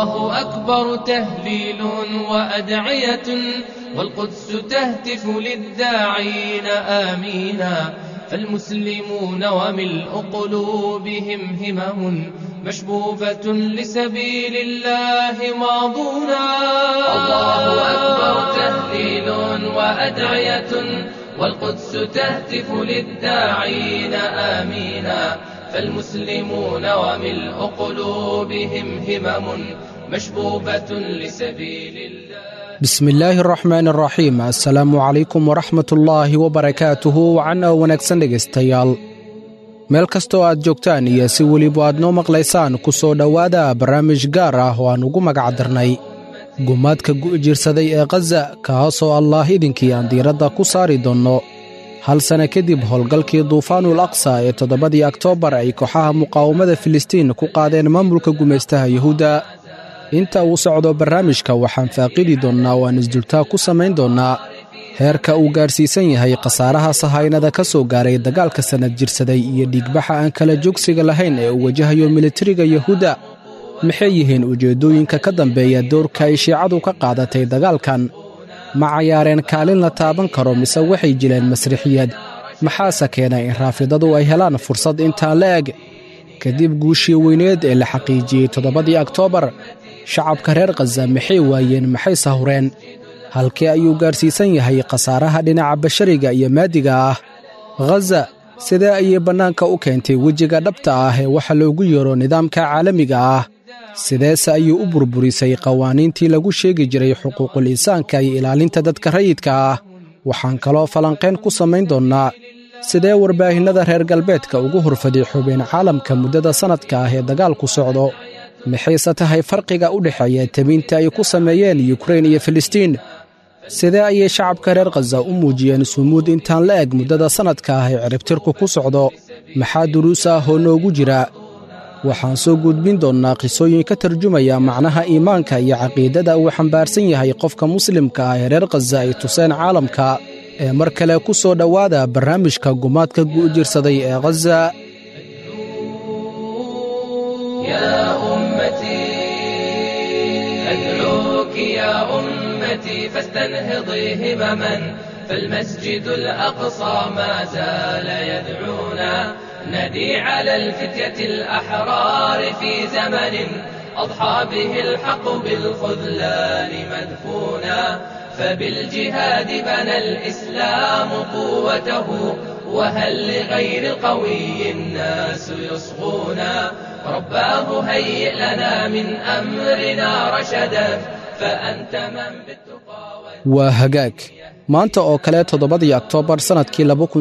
الله أكبر تهليل وأدعية والقدس تهتف للداعين آمينا فالمسلمون وملء قلوبهم همم مشبوبة لسبيل الله ماضونا الله أكبر تهليل وأدعية والقدس تهتف للداعين آمينا فالمسلمون وملء قلوبهم همم مشبوبة لسبيل الله bismi illaahi araxmaan araxiim assalaamu calaykum waraxmat ullaahi wabarakaatuhu wacanoo wanaagsan dhegaystayaal meel kastoo aad joogtaan iyo si weliba aad noo maqlaysaan ku soo dhowaada barnaamij gaar ah oo aan ugu magacdarnay gumaadka gu'jiirsaday ee khaza kaasoo allaah idinkii aan diiradda ku saari doonno hal sanna kadib howlgalkii duufaanul aqsa ee toddobadii oktoobar ay kooxaha muqaawamada filistiin ku qaadeen maamulka gumaystaha yuhuudda inta uu socdo barnaamijka waxaan faaqidi doonnaa oo aan isdultaa ku samayn doonnaa heerka uu gaadhsiisan yahay khasaaraha sahaynada ka soo gaaray dagaalka sannad jirsaday iyo dhiigbaxa aan kala joogsiga lahayn ee uu wajahayo militariga yuhuudda maxay yihiin ujeeddooyinka ka dambeeya doorka ay shiicadu ka qaadatay dagaalkan ma cayaareen kaalin la taaban karo mise waxay jileen masrixiyad maxaase keenay in raafidadu ay helaan fursad intaan la eg kadib guushii weyneed ee la xaqiijiyey toddobadii oktoobar shacabka reer khaza maxay waayeen maxay sahureen halkee ayuu gaadhsiisan yahay khasaaraha dhinaca bashariga iyo maadiga ah khaza sidee ayay bannaanka u keentay wejiga dhabta ah ee waxa loogu yeero nidaamka caalamiga ah sideese ayuu u burburisay qawaaniintii lagu sheegi jiray xuquuqul insaanka iyo ilaalinta dadka rayidka ah waxaan kaloo falanqayn ku samayn doonnaa sidee warbaahinnada reer galbeedka ugu horfaday xubeen caalamka muddada sannadka ah ee dagaalku socdo maxayse tahay farqiga u dhexeeya temiinta ay ku sameeyeen yukrain iyo filistiin sidee ayay shacabka reer khaza u muujiyeen sumuud intaan la eg muddada sannadka ah ee ciribtirku ku socdo maxaa duruus ah oo noogu jira waxaan soo gudbin doonnaa qisooyin ka tarjumaya macnaha iimaanka iyo caqiidada uu xambaarsan yahay qofka muslimka ah ee reer khaza ay tuseen caalamka ee mar kale ku soo dhowaada barnaamijka gumaadka gu'jirsaday ee khaza يا أمتي أدعوك يا أمتي فاستنهضي همما فالمسجد الأقصى ما زال يدعونا ندي على الفتية الأحرار في زمن أضحى به الحق بالخذلان مدفونا فبالجهاد بنى الإسلام قوته وهل لغير القوي الناس يصغونا رباه هيئ لنا من أمرنا رشدا فأنت من بالتقى waa hagaag maanta oo kale toddobadii oktoobar sannadkii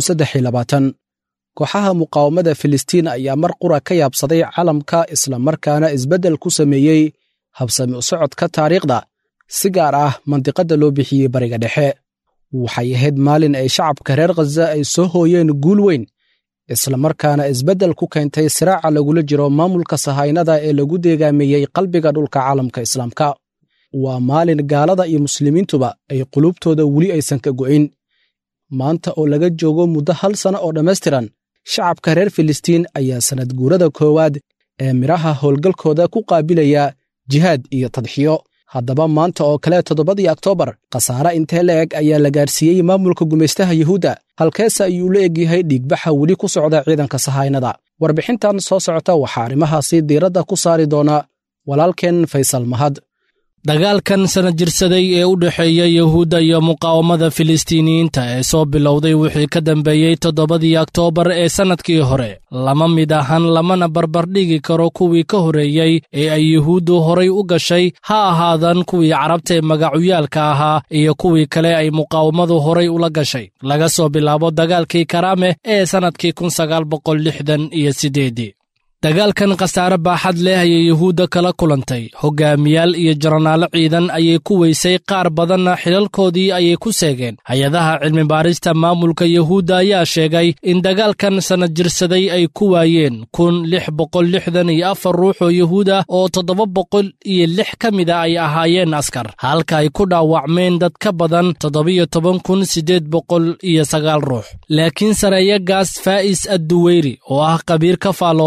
kooxaha muqaawamada filistiin ayaa mar qura ka yaabsaday calamka islamarkaana isbeddel ku sameeyey habsami u socodka taariikhda si gaar ah mandiqadda loo bixiyey bariga dhexe waxay ahayd maalin ay shacabka reer khaza ay soo hooyeen guul weyn islamarkaana isbeddel ku keentay siraaca lagula jiro maamulka sahaynada ee lagu deegaameeyey qalbiga dhulka caalamka islaamka waa maalin gaalada iyo muslimiintuba ay qulubtooda weli aysan ka go'in maanta oo laga joogo muddo hal sanno oo dhammaystiran shacabka reer filistiin ayaa sannad guurada koowaad ee midhaha howlgalkooda ku qaabilaya jihaad iyo tadxiyo haddaba maanta oo kale toddobadii oktoobar khasaare intee la eg ayaa la gaadhsiiyey maamulka gumaystaha yuhuudda halkeese ayuu la egyahay dhiigbaxa weli ku socda ciidanka sahaynada warbixintan soo socota waxaa arrimahaasi diiradda ku saari doona walaalkeen faysal mahad dagaalkan sana jirsaday ee u dhexeeya yuhuudda iyo muqaawamada filistiiniyiinta ee soo bilowday wixii ka dambeeyey toddobadii oktoobar ee sannadkii hore lama mid ahan lamana barbardhigi karo kuwii ka horreeyey ee ay yuhuuddu horay u gashay ha ahaadan kuwii carabta ee magacuyaalka ahaa iyo kuwii kale ay muqaawamadu horay ula gashay laga soo bilaabo dagaalkii karaame ee sannadkii kun sagaal boqol lixdan iyo siddeedii dagaalkan khasaare baaxad leh ayay yuhuudda kala kulantay hogaamiyaal iyo jaranaalo ciidan ayay ku weysay qaar badanna xilalkoodii ayay ku seegeen hay-adaha cilmibaarista maamulka yuhuudda ayaa sheegay in dagaalkan sanad jirsaday ay ku waayeen kun lix boqol lixdan iyo afar ruux oo yuhuud ah oo toddoba boqol iyo lix ka mida ay ahaayeen askar halka ay ku dhaawacmeen dad ka badan toddobiyo toban kun siddeed boqol iyo sagaal ruux laakiin sareeyagaas faa'is adduweyri oo ah qabiir ka faallooda arrimaha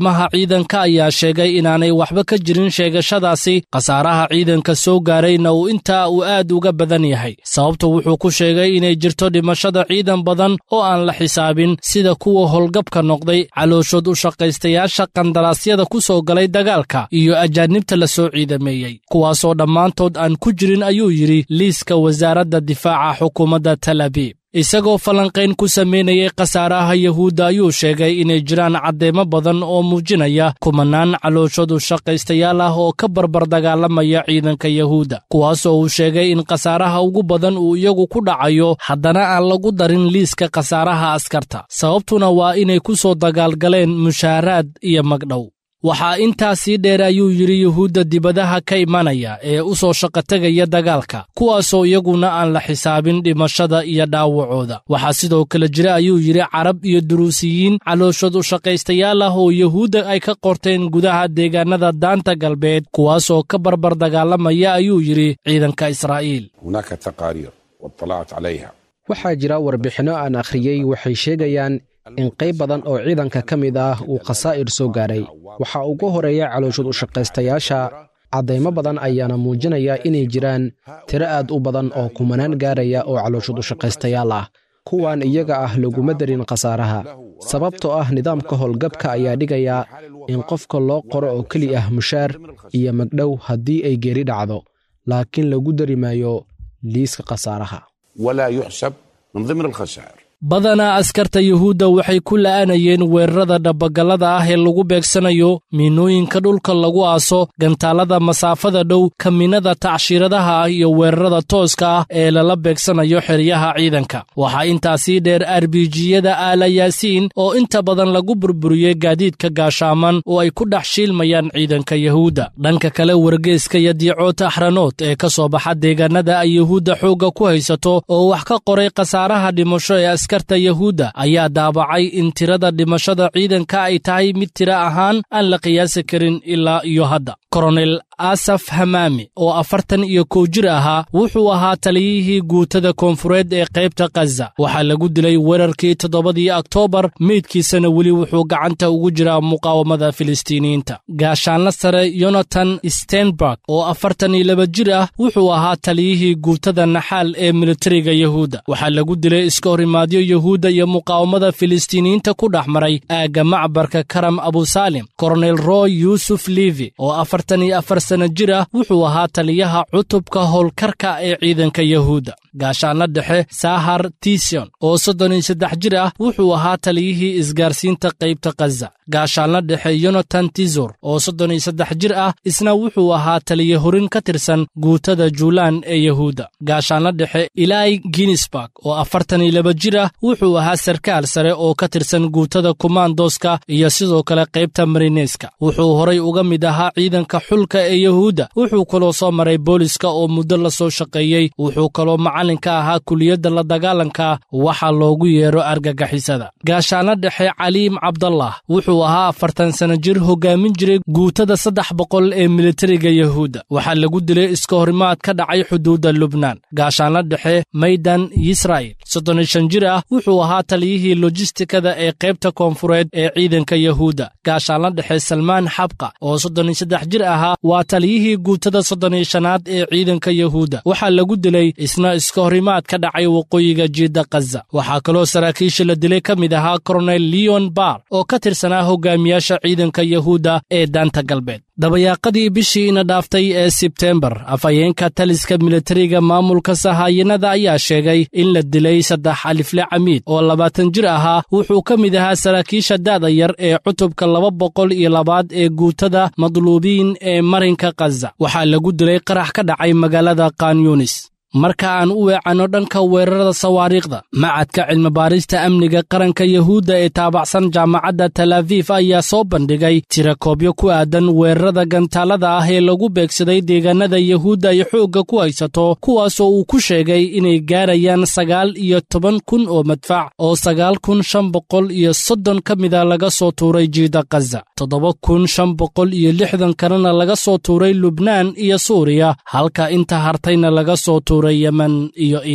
xarumaha ciidanka ayaa sheegay inaanay waxba ka jirin sheegashadaasi khasaaraha ciidanka soo gaarayna uu intaa uu aad uga badan yahay sababtu wuxuu ku sheegay inay jirto dhimashada ciidan badan oo aan la xisaabin sida kuwa howlgabka noqday calooshood u shaqaystayaasha qandaraasyada ku soo galay dagaalka iyo ajaanibta la soo ciidameeyey kuwaasoo dhammaantood aan ku jirin ayuu yidhi liiska wasaaradda difaaca xukuumadda tel abiib isagoo falanqayn ku samaynayay khasaaraha yahuudda ayuu sheegay inay jiraan caddeemo badan oo muujinaya kumanaan calooshoodu shaqaystayaal ah oo ka barbar dagaalamaya ciidanka yahuudda kuwaasoo uu sheegay in khasaaraha ugu badan uu iyagu ku dhacayo haddana aan lagu darin liiska khasaaraha askarta sababtuna waa inay ku soo dagaalgaleen mushaaraad iyo magdhow waxaa intaasii dheer ayuu yidhi yuhuudda dibadaha ka imanaya ee u soo shaqotegaya dagaalka kuwaasoo iyaguna aan la xisaabin dhimashada iyo dhaawacooda waxaa sidoo kale jira ayuu yidhi carab iyo duruusiyiin calooshood u shaqaystayaal ah oo yuhuudda ay ka qorteen gudaha deegaanada daanta galbeed kuwaasoo ka barbar dagaalamaya ayuu yidhi ciidanka israa'iil هناك تقارير واطلعت عليها waxaa jira warbixinno aan akhriyey waxay sheegayaan in qayb badan oo ciidanka ka mid ah uu khasaa'ir soo gaaray waxaa ugu horeeya calooshud u shaqaystayaasha caddaymo badan ayaana muujinaya inay jiraan tiro aad u badan oo kumanaan gaaraya oo calooshud u shaqaystayaal ah kuwan iyaga ah laguma darin khasaaraha sababtoo ah nidaamka howlgabka ayaa dhigaya in qofka loo qoro oo keli ah mushaar iyo magdhow haddii ay geeri dhacdo laakiin lagu dari maayo liiska khasaaraha ولا يحسب من ضمن الخسائر badanaa askarta yuhuudda waxay ku la'anayeen weerarada dhabbagallada ah ee lagu beegsanayo miinooyinka dhulka lagu aaso gantaallada masaafada dhow kaminada tacshiiradaha ah iyo weerarada tooska ah ee lala beegsanayo xeryaha ciidanka waxaa intaasii dheer arbijiyada aala yaasiin oo inta badan lagu burburiyey gaadiidka gaashaaman oo ay ku dhex shiilmayaan ciidanka yuhuudda dhanka kale wargeeska yadiicoota axranood ee ka soo baxa deegaanada ay yuhuudda xoogga ku haysato oo wax ka qoray khasaaraha dhimasho ee askarta yahuudda ayaa daabacay in tirada dhimashada ciidanka ay tahay mid tiro ahaan aan la qiyaasi karin ilaa iyo hadda koronel asaf hamaami oo afartan iyo kow jir ahaa wuxuu ahaa taliyihii guutada koonfureed ee qaybta khaza waxaa lagu dilay weerarkii toddobadii oktoobar meydkiisana weli wuxuu gacanta ugu jiraa muqaawamada filistiiniyiinta gaashaanla sare yonatan stenberg oo afartan iyo laba jir ah wuxuu ahaa taliyihii guutada naxaal ee militariga yahuudda waxaa lagu dilay iska horimaadyo yahuudda iyo muqaawamada filistiiniyiinta ku dhex maray aagga macbarka karam abusaalim koronel roy yuusuf livi oo afartan iyo afar sana jir ah wuxuu ahaa taliyaha cutubka howlkarka ee ciidanka yahuudda gaashaanla dhexe sahar tision oo soddon iyo saddex jir ah wuxuu ahaa taliyihii isgaarsiinta qaybta khaza gaashaanla dhexe yonatan tizor oo soddon iyo saddex jir ah isna wuxuu ahaa taliye horin ka tirsan guutada juulaan ee yahuudda gaashaanla dhexe ilai ginisburg oo afartan iyo laba jir ah wuxuu ahaa sarkaal sare oo ka tirsan guutada kumaandoska iyo sidoo kale qaybta marineska wuxuu horay uga mid ahaa ciidanka xulka ee yahuudda wuxuu kaloo soo maray booliska oo muddo la soo shaqeeyey wuxuu kaloo macalinka ahaa kuliyadda la dagaalanka waxa loogu yeero argagixisada gaashaanla dhexe caliim cabdallah wuxuu ahaa afartan sana jir hogaamin jiray guutada saddex boqol ee militariga yahuudda waxaa lagu dilay iska horimaad ka dhacay xuduudda lubnaan gaashaanla dhexe maydan yisraa'il soddon iyo shan jir ah wuxuu ahaa taliyihii lojistikada ee qaybta koonfureed ee ciidanka yahuudda gaashaanla dhexe salmaan xabqa oo soddon iyo saddex jir ahaa waa taliyihii guutada soddon iyo shanaad ee ciidanka yahuudda waxaa lagu dilay isna iska horimaad ka dhacay waqooyiga jiidda khaza waxaa kaloo saraakiisha la dilay ka mid ahaa koronel leon bar oo ka tirsanaa hogaamiyaasha ciidanka yahuudda ee daanta galbeed dabayaaqadii bishii ina dhaaftay ee sebtembar afhayeenka taliska militariga maamulka sahaayanada ayaa sheegay in la dilay saddex alifle camiid oo labaatan jir ahaa wuxuu ka mid ahaa saraakiisha da'da yar ee cutubka laba boqol iyo labaad ee guutada madluubiin ee marinka khaza waxaa lagu dilay qarax ka dhacay magaalada kanyunis marka aan u weecanno dhanka weerarada sawaariikhda macadka cilmibaarista amniga qaranka yahuudda ee taabacsan jaamacadda talaafiif ayaa soo bandhigay tirakoobyo ku aadan weerarada gantaalada ah ee lagu beegsaday deegaanada yahuudda ay xoogga ku haysato kuwaasoo uu ku sheegay inay gaarayaan sagaal iyo toban kun oo madfac oo sagaal kun shan boqol iyo soddon ka mida laga soo tuuray jiida khaza toddoba kun shan boqol iyo lixdan kalena laga soo tuuray lubnaan iyo suuriya halka inta hartayna laga soo tuuray yemen iyo iiraan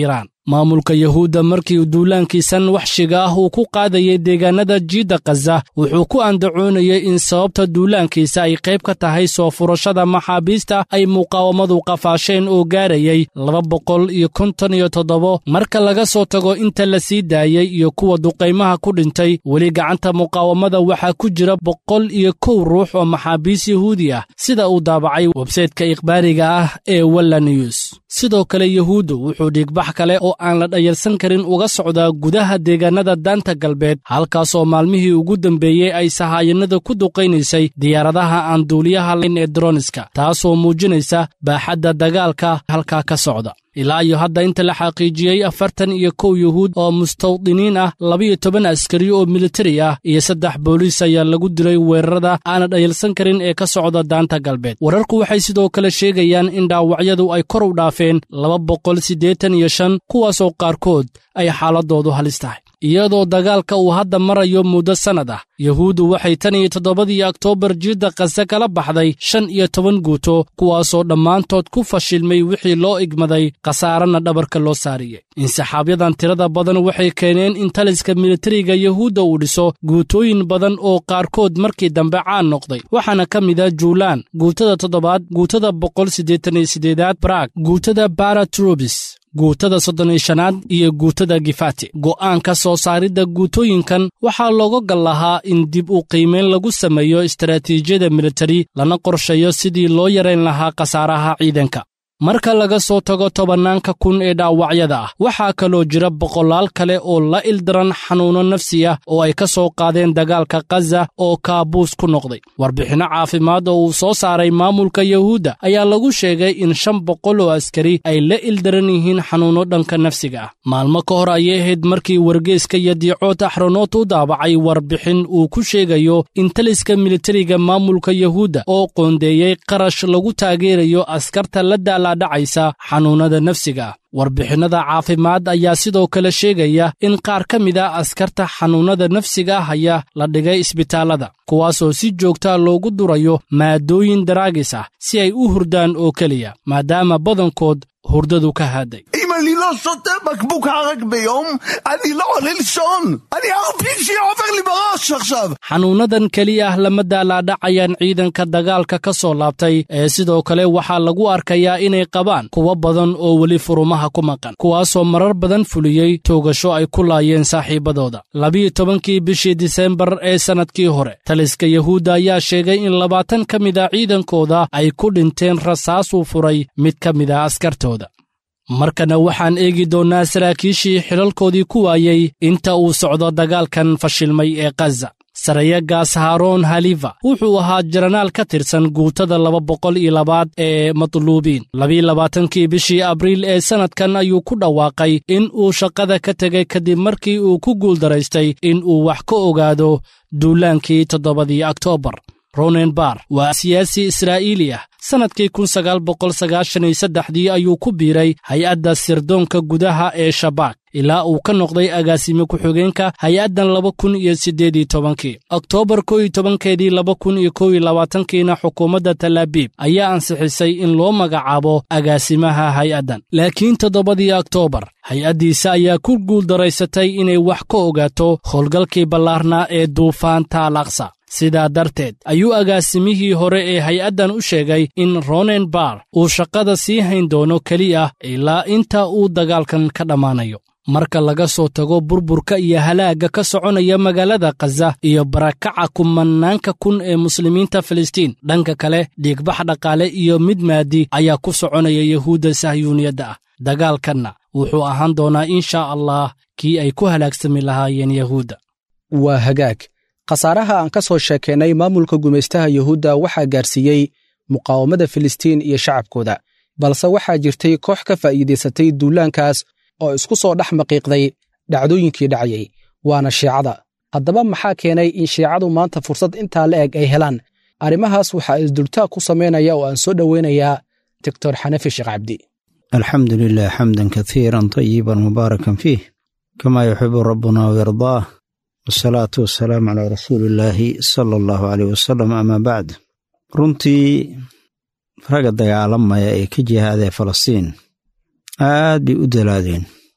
maamulka yahuudda markii duulaankiisan waxshiga ah uu ku qaadayay deegaanada jiidda khaza wuxuu ku andacoonayay in sababta duulaankiisa ay qayb ka tahay soo furashada maxaabiista ay muqaawamadu qafaasheen oo gaarayay laba boqol iyo konton iyo toddobo marka laga soo tago inta la sii daayey iyo kuwa duqaymaha ku dhintay weli gacanta muqaawamada waxaa ku jira boqol iyo kow ruux oo maxaabiis yahuudi ah sida uu daabacay websaytka ikhbaariga ah ee walla news sidoo kale yahuuddu wuxuu dhiigbax kale oo aan la dhayalsan karin uga socdaa gudaha deegaanada daanta galbeed halkaasoo maalmihii ugu dambeeyey ay sahaayanada ku duqaynaysay diyaaradaha aan duuliyaha layn ee droniska taasoo muujinaysa baaxadda dagaalka halkaa ka socda ilaa iyo hadda inta la xaqiijiyey afartan iyo kow yuhuud oo mustawdiniin ah labiyo toban askari oo militari ah iyo saddex booliis ayaa lagu dilay weerarada aana dhayalsan karin ee ka socda daanta galbeed wararku waxay sidoo kale sheegayaan in dhaawacyadu ay kor u dhaafeen laba boqol siddeetan iyo shan kuwaasoo qaarkood ay xaaladoodu halis tahay iyadoo dagaalka uu hadda marayo muddo sannad ah yahuuddu waxay tan iyo toddobadii oktoobar jiidda kase kala baxday shan iyo toban guuto kuwaasoo dhammaantood ku fashilmay wixii loo igmaday khasaarana dhabarka loo saariyey insixaabyadan tirada badan waxay keeneen in taliska militariga yahuudda uu dhiso guutooyin badan oo qaarkood markii dambe caan noqday waxaana ka mid a juulaan guutada toddobaad guutada boqol siddeetan iyo siddeedaad baraag guutada baratrubis guutada soddon iyo shanaad iyo guutada gifati go'aanka soo saaridda guutooyinkan waxaa looga gal lahaa in dib u qiimayn lagu sameeyo istaraatiijiyada militari lana qorsheeyo sidii loo yarayn lahaa khasaaraha ciidanka marka laga soo tago tobannaanka kun ee dhaawacyada ah waxaa kaloo jira boqolaal kale oo la ildaran xanuunno nafsi ah oo ay ka soo qaadeen dagaalka khaza oo kaabuus ku noqday warbixinno caafimaad oo uu soo saaray maamulka yahuudda ayaa lagu sheegay in shan boqol oo askari ay la ildaran yihiin xanuunno dhanka nafsiga ah maalmo ka hor ayay ahayd markii wargeeska iyo diicood axronoot u daabacay warbixin uu ku sheegayo in taliska militariga maamulka yahuudda oo qoondeeyey qarash lagu taageerayo askarta la daala dhacaysa xanuunnada nafsiga ah warbixinnada caafimaad ayaa sidoo kale sheegaya in qaar ka mid a askarta xanuunnada nafsiga haya la dhigay isbitaallada kuwaasoo si joogtaa loogu durayo maadooyin daraagis ah si ay u hurdaan oo keliya maadaama badankood hurdadu ka haaday אם אני לא שותה בקבוק ערק ביום, אני לא עולה לישון. אני ערפיק שעובר לי בראש עכשיו. xanuunnadan keliya ah lama daalaadhacayaan ciidanka dagaalka ka soo laabtay ee sidoo kale waxaa lagu arkayaa inay qabaan kuwo badan oo weli furumaha ku maqan kuwaasoo marar badan fuliyey toogasho ay ku laayeen saaxiibbadooda labiyo tobankii bishii disembar ee sannadkii hore taliska yahuudda ayaa sheegay in labaatan ka mid a ciidankooda ay ku dhinteen rasaasuu furay mid ka mid a askartooda markana waxaan eegi doonnaa saraakiishii xilalkoodii ku waayey inta uu socdo dagaalkan fashilmay ee khaza sarayagaas haaroon halifa wuxuu ahaa jaranaal ka tirsan guutada laba boqol iyo labaad ee matluubiin labiyo labaatankii bishii abriil ee sannadkan ayuu ku dhawaaqay in uu shaqada ka tegay kadib markii uu ku guuldaraystay in uu wax ka ogaado duulaankii toddobadii oktoobar ronenbar waa siyaasi israa'iili ah sannadkii kun sagaal boqol sagaashan iyo saddexdii ayuu ku biiray hay-adda sirdoonka gudaha ee shabaak ilaa uu ka noqday agaasime ku-xigeenka hay-addan laba kun iyo siddeed iyo tobankii oktoobar kow iyo tobankeedii laba kun iyo kow iyo labaatankiina xukuumadda talaabiib ayaa ansixisay in loo magacaabo agaasimaha hay-addan laakiin toddobadii oktoobar hay-addiisa ayaa ku guuldaraysatay inay wax ka ogaato howlgalkii ballaarnaa ee duufaanta alaqsa sidaa darteed ayuu agaasimihii hore ee hay-addan u sheegay in ronen bar uu shaqada sii hayn doono keliya ilaa inta uu dagaalkan ka dhammaanayo marka laga soo tago burburka iyo halaagga ka soconaya magaalada khaza iyo barakaca kumanaanka kun ee muslimiinta filistiin dhanka kale dhiigbax dhaqaale iyo mid maadi ayaa ku soconaya yahuudda sahyuuniyadda ah dagaalkanna wuxuu ahaan doonaa insha allah kii ay ku halaagsami lahaayeen yahuudda waa hagaag khasaaraha aan ka soo sheekaynay maamulka gumaystaha yuhuudda waxaa gaarsiiyey muqaawamada filistiin iyo shacabkooda balse waxaa jirtay koox ka faa'iidaysatay duulaankaas oo isku soo dhex maqiiqday dhacdooyinkii dhacayay waana shiicada haddaba maxaa keenay in shiicadu maanta fursad intaa la eg ay helaan arrimahaas waxaa isdultaag ku samaynaya oo aan soo dhoweynayaa doctor xanafi sheekh cabdi alxamdu lilah xamdan kaiiran tayiban mubaarakan fiih kama yuxibu rabbuna wayardaah wasalaatu wasalaamu calaa rasuuli illaahi sala allahu caleyh wasalam amaa bacd runtii ragga dagaalamaya ee ka jihaadee falastiin aad bay u dalaadeen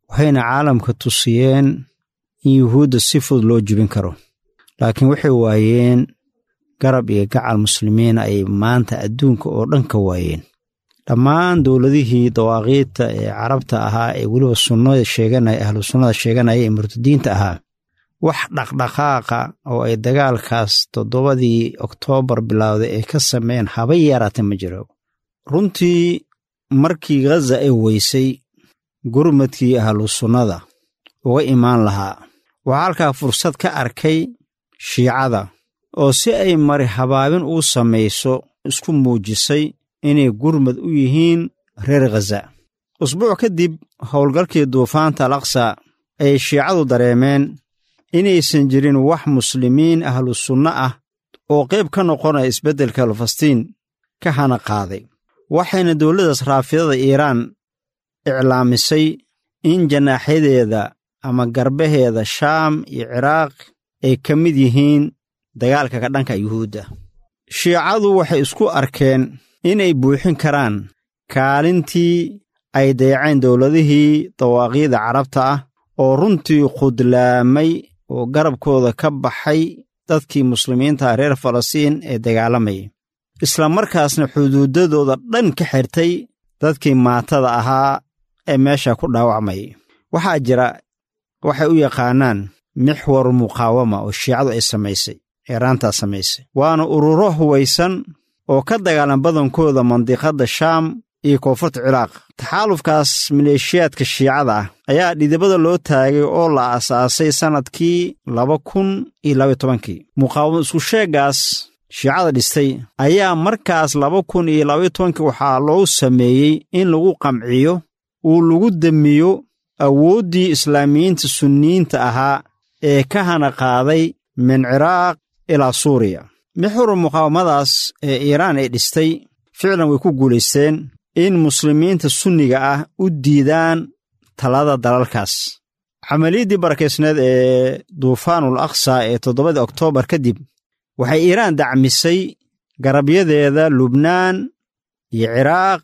waxayna caalamka tusiyeen in yuhuudda si fudud loo jibin karo laakiin waxay waayeen garab iyo gacal muslimiina ay maanta adduunka oo dhan ka waayeen dhammaan dowladihii dawaaqiidta ee carabta ahaa ee weliba sunnada sheeganaya ahlu sunnada sheeganaya ee murtadiinta ahaa wax dhaqdhaqaaqa oo ay dagaalkaas toddobadii oktoobar bilowday ay ka sameeyeen haba yaraata ma jiro runtii markii ghaza ay weysay gurmadkii ahlu sunnada uga imaan lahaa waxaa halkaa fursad ka arkay shiicada oo si ay mari habaabin uu samayso isku muujisay inay gurmad u yihiin reer khaza usbuuc kadib howlgalkii duufaanta al aqsa ayay shiicadu dareemeen inaysan jirin wax muslimiin ahlu sunno ah oo qayb ka noqonaya isbeddelka falastiin ka hana qaaday waxayna dowladdaas raafidada iiraan iclaamisay in janaaxyadeeda ama garbaheeda shaam iyo ciraaq ay ka mid yihiin dagaalka ka dhanka yuhuudda shiicadu waxay isku arkeen inay buuxin karaan kaalintii ay dayaceen dowladihii dawaaqiida carabta ah oo runtii khudlaamay oo garabkooda ka baxay dadkii muslimiinta reer falastiin ee dagaalamayay isla markaasna xuduudadooda dhan ka xirtay dadkii maatada ahaa ee meesha ku dhaawacmayay waxaa jira waxay u yaqaanaan mixwar muqaawama oo shiicadu ay samaysay eeraantaa samaysay waana ururo huwaysan oo ka dagaalan badankooda mandiqadda shaam iyo koonfurta ciraaq taxaalufkaas maleeshiyaadka shiicada ah ayaa dhidibada loo taagay oo la aasaasay sannadkii laba kun iyo labaiy tobankii muqaawamo isku sheeggaas shiicada dhistay ayaa markaas laba kun iyo labaiy tobankii waxaa loo sameeyey in lagu qamciyo uu lagu demiyo awooddii islaamiyiinta sunniyiinta ahaa ee ka hana qaaday min ciraaq ilaa suuriya mixuru muqaawamadaas ee iiraan ay dhistay ficlan way ku guulaysteen in muslimiinta sunniga ah u diidaan talada dalalkaas camaliyaddii barakaysneed ee duufaanul aqsa ee toddobadii oktoobar kadib waxay iiraan dacmisay garabyadeeda lubnaan iyo ciraaq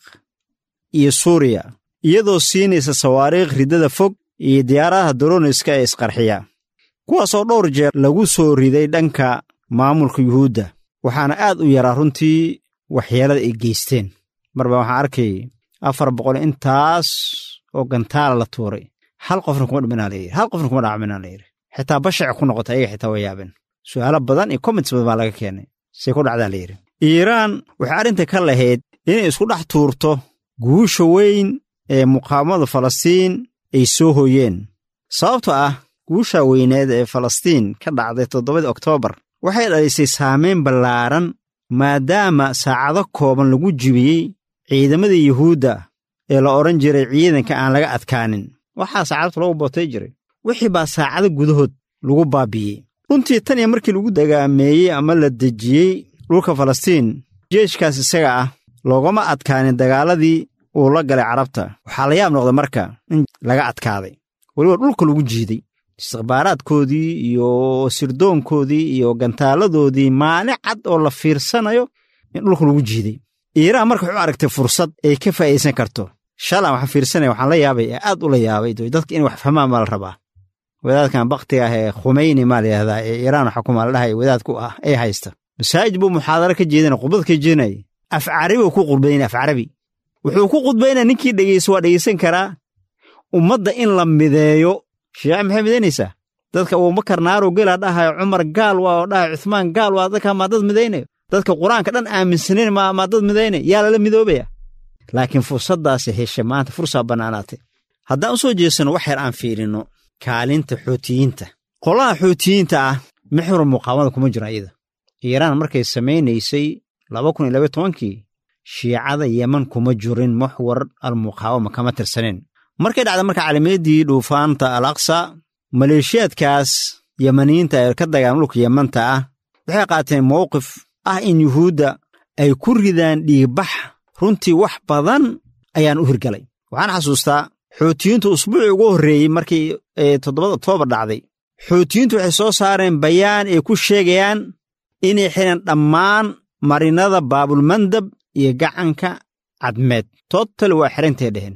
iyo suuriya iyadoo siinaysa sawaariikh riddada fog iyo diyaaradaha doroniska ee isqarxiya kuwaasoo dhowr jeer lagu soo riday dhanka maamulka yuhuudda waxaana aad u yaraa runtii waxyeelada ay geysteen marba waxaan arkay afar boqol intaas oo gantaala la tuuray hal qofna kuma dhimanaa layidhi hal qofna kuma dhacminaa layidhi xitaa bashac ku noqota ayaga xitaa way yaabeen su'aalo badan iyo comments badan baa laga keenay say ku dhacdaa layidhi iiraan waxay arrinta ka lahayd inay isku dhex tuurto guusha weyn ee muqaawamada falastiin ay soo hooyeen sababtoo ah guusha weyneed ee falastiin ka dhacday toddobadii oktoobar waxay dhalisay saamayn ballaaran maadaama saacado kooban lagu jibiyey ciidamadii yuhuudda ee la odhan jiray ciidanka aan laga adkaanin waxaa saacadtu lagu bootay jiray wixii baa saacado gudahood lagu baabi'iyey runtii tan iyo markii lagu dagaameeyey ama la dejiyey dhulka falastiin jeeshkaas isaga ah loogama adkaanin dagaaladii uu la galay carabta waxaa la yaab noqday marka in laga adkaaday weliba dhulka lagu jiiday istikhbaaraadkoodii iyo sirdoonkoodii iyo gantaaladoodii maalin cad oo la fiirsanayo in dhulka lagu jiiday iiraan marka wuxuu aragtay fursad ay ka faa'iidaysan karto shalan waxaan fiirsanaya waxaan la yaabay ee aad ula yaabay dadka in wax fahmaan baa la rabaa wadaadkan baktiga ah ee khumeyni maa la yidhahdaa ee iiraan xukuma la dhahay wadaadku ah ee haysta masaajid buu muxaadaro ka jeedinaya khudbad ka jeedinaya af carabi uu ku khudbaynaya af carabi wuxuu ku khudbaynaya ninkii dhegeysta waa dhegeysan karaa ummadda in la mideeyo shiica maxay midaynaysaa dadka abubakar naaruu gelaa dhahayo cumar gaal waa oo dhahayo cuthmaan gaal waa dadka maa dad midaynayo dadka qur-aanka dhan aaminsanayn maa dad midaynaya yaa lala midoobaya laakiin fursaddaasi heshay maanta fursaa bannaanaatay haddaan u soo jeesanno wax yar aan fiirinno kaalinta xootiyiinta qolaha xootiyiinta ah mixwar muqaawamada kuma jiro iyada iiraan markay samaynaysay laba kun iyo labaiy tobankii shiicada yeman kuma jirin muxwar almuqaawama kama tirsaneen markay dhacda marka caalamiyaddii dhuufaanta al aqsa maleeshiyaadkaas yemaniyiinta ee ka dagaalan dhulka yemanta ah waxay qaateen mowqif ah in yuhuudda ay ku ridaan dhiigbax runtii wax badan ayaan u hirgalay waxaan xasuustaa xootiyiintu usbuucii ugu horreeyey markii toddobada oktoobar dhacday xootiyiintu waxay soo saareen bayaan ay ku sheegayaan inay xidhan dhammaan marinada baabulmandab iyo gacanka cadmeed total waa xidhantay dheheen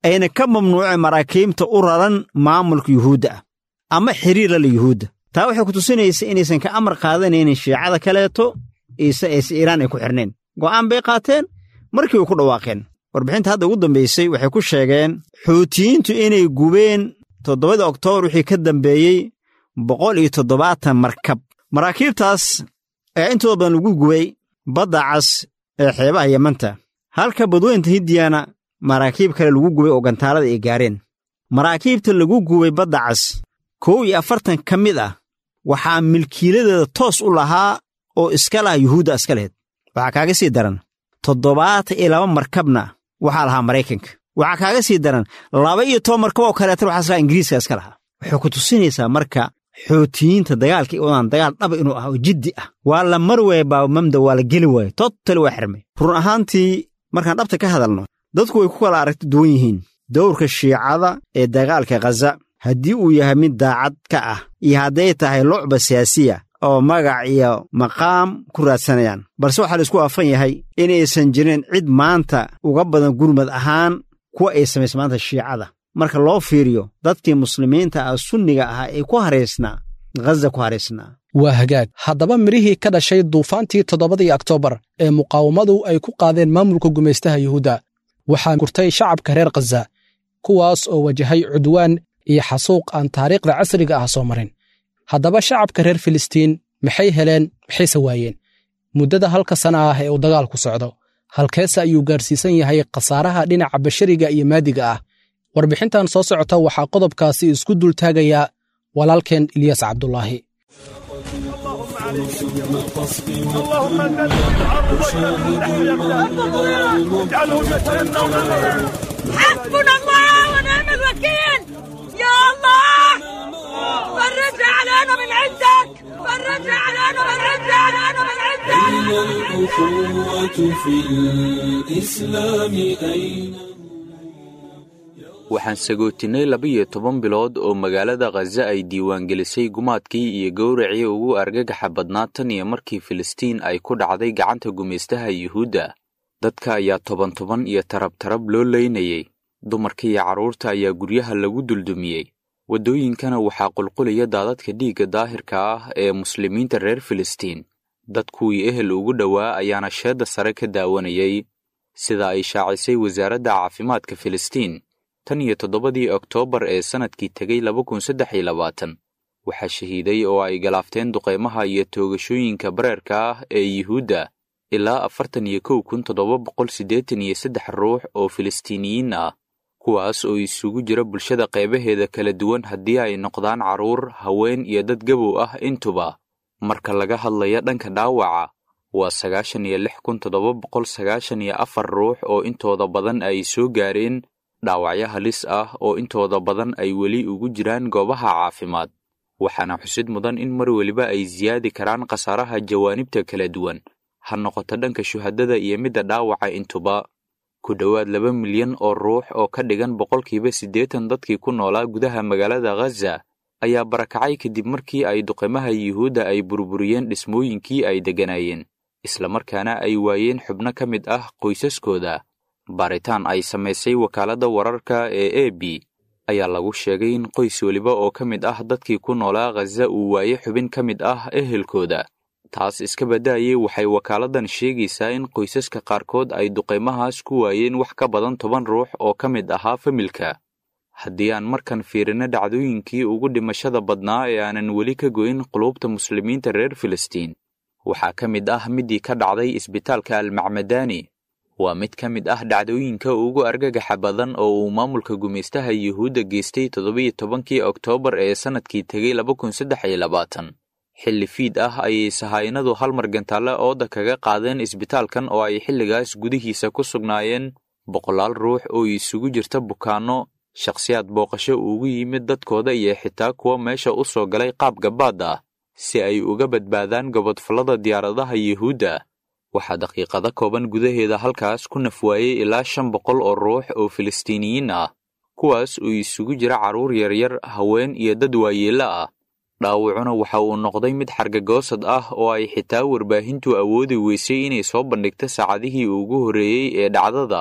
ayna ka mamnuuceen maraakiibta u raran maamulka yuhuudda ah ama xiriir lala yuhuudda taa waxay ku tusinaysa inaysan ka amar qaadanaynin shiicada kaleeto iise ayse iiraan ay ku xirnayn go'aan bay qaateen markii way ku dhawaaqeen warbixinta hadda ugu dambaysay waxay ku sheegeen xuutiyiintu inay gubeen toddobadii oktoobar wixii ka dambeeyey boqol iyo toddobaatan markab maraakiibtaas ayaa intooda badan lagu gubay badda cas ee xeebaha yemanta halka badweynta hindiyana maraakiib kale lagu gubay oo gantaalada ay gaareen maraakiibta lagu gubay badda cas kow iyo afartan ka mid ah waxaa milkiiladeeda toos u lahaa oo iska laha yuhuudda iska laheyd waxaa kaaga sii daran toddobaatan iyo laba markabna waxaa lahaa maraykanka waxaa kaaga sii daran laba iyo toban markab oo kaleetana waxaa islaha ingiriiska iska lahaa waxay ku tusinaysaa marka xootiyiinta dagaalka i wadaan dagaal dhaba inuu ah oo jiddi ah waa la mar waaya baabamamda waa la geli waaye totali waa xirmay run ahaantii markaan dhabta ka hadalno dadku way ku kala aragti duwan yihiin dowrka shiicada ee dagaalka khaza haddii uu yahay mid daacad ka ah iyo hadday tahay lucba siyaasiya oo magac iyo maqaam ku raadsanayaan balse waxaa la isku waafan yahay inaysan jirin cid maanta uga badan gurmad ahaan kuwa ay samaysa maanta shiicada marka loo fiiriyo dadkii muslimiinta ah sunniga ahaa ee ku haraysnaa ghaza ku haraysnaa waa hagaag haddaba midhihii ka dhashay duufaantii toddobadii oktoobar ee muqaawamadu ay ku qaadeen maamulka gumaystaha yuhuudda waxaa gurtay shacabka reer khaza kuwaas oo wajahay cudwaan iyo xasuuq aan taariikhda casriga ah soo marin haddaba shacabka reer filistiin maxay heleen maxayse waayeen muddada halka sana ah ee uu dagaalku socdo halkeese ayuu gaarsiisan yahay khasaaraha dhinaca bashariga iyo maadiga ah warbixintan soo socota waxaa qodobkaasi isku dultaagayaa walaalkeen ilyas cabdulaahi حسبنا الله ونعم الوكيل يا الله فرج علينا من عندك فرج علينا فرج علينا من عندك الأخوة في الإسلام أين waxaan sagootinay laba-iyo toban bilood oo magaalada khaza ay diiwaangelisay gumaadkii iyo gowracii ugu argagaxa badnaa tan iyo markii filistiin ay ku dhacday gacanta gumaystaha yuhuudda dadka ayaa toban toban iyo tarab tarab loo leynayey dumarka iyo carruurta ayaa guryaha lagu duldumiyey waddooyinkana waxaa qulqulaya daadadka dhiigga daahirka ah ee muslimiinta reer filistiin dad kuwii ehel ugu dhowaa ayaana sheedda sare ka daawanayay sida ay shaacisay wasaaradda caafimaadka filistiin tan iyo toddobadii oktoobar ee sannadkii tegay laba kun saddex iyo labaatan waxaa shahiiday oo ay galaafteen duqeymaha iyo toogashooyinka bareerka ah ee yuhuudda ilaa afartan iyo kow kun toddoba boqol siddeetan iyo saddex ruux oo filistiiniyiin ah kuwaas oo isugu jira bulshada qeybaheeda kala duwan haddii ay noqdaan carruur haween iyo dad gabow ah intuba marka laga hadlaya dhanka dhaawaca waa sagaashan iyo lix kun toddoba boqol sagaashan iyo afar ruux oo intooda badan ay soo gaareen dhaawacyo halis ah oo intooda badan ay weli ugu jiraan goobaha caafimaad waxaana xusid mudan in mar weliba ay siyaadi karaan khasaaraha jawaanibta kala duwan ha noqoto dhanka shuhadada iyo midda dhaawaca intuba ku dhowaad laba milyan oo ruux oo ka dhigan boqolkiiba siddeetan dadkii ku noolaa gudaha magaalada khaza ayaa barakacay kadib markii ay duqeymaha yuhuudda ay burburiyeen dhismooyinkii ay degganaayeen islamarkaana ay waayeen xubno ka mid ah qoysaskooda baaritaan ay samaysay wakaaladda wararka ee a b ayaa lagu sheegay in qoys weliba oo ka mid ah dadkii ku noolaa khaza uu waaye xubin ka mid ah ehelkooda taas iska baddaayay waxay wakaaladdan sheegaysaa in qoysaska qaarkood ay duqeymahaas ku waayeen wax ka badan toban ruux oo ka mid ahaa familka haddii aan markan fiirino dhacdooyinkii ugu dhimashada badnaa ee aanan weli ka goyn qulubta muslimiinta reer filistiin waxaa ka mid ah middii ka dhacday isbitaalka almacmadaani waa mid ka mid ah dhacdooyinka ugu argagaxa badan oo uu maamulka gumaystaha yuhuudda geystay toddobiyo tobankii oktoobar ee sannadkii tegay laba kun saddex iyo labaatan xilli fiid ah ayay sahaynadu hal mar gantaale ooda kaga qaadeen isbitaalkan oo ay xilligaas gudihiisa ku sugnaayeen boqolaal ruux oo isugu jirta bukaanno shakhsiyaad booqasho ugu yimid dadkooda iyo xitaa kuwa meesha u soo galay qaab gabaad ah si ay uga badbaadaan gobodfallada diyaaradaha yuhuudda waxaa daqiiqado kooban gudaheeda halkaas ku nafwaayey ilaa shan boqol oo ruux oo filistiiniyiin ah kuwaas oo isugu jira carruur yaryar haween iyo dad waayeello ah dhaawacuna waxa uu noqday mid xargagoosad ah oo ay xitaa warbaahintu awoodi weysay inay soo bandhigto saacadihii ugu horreeyey ee dhacdada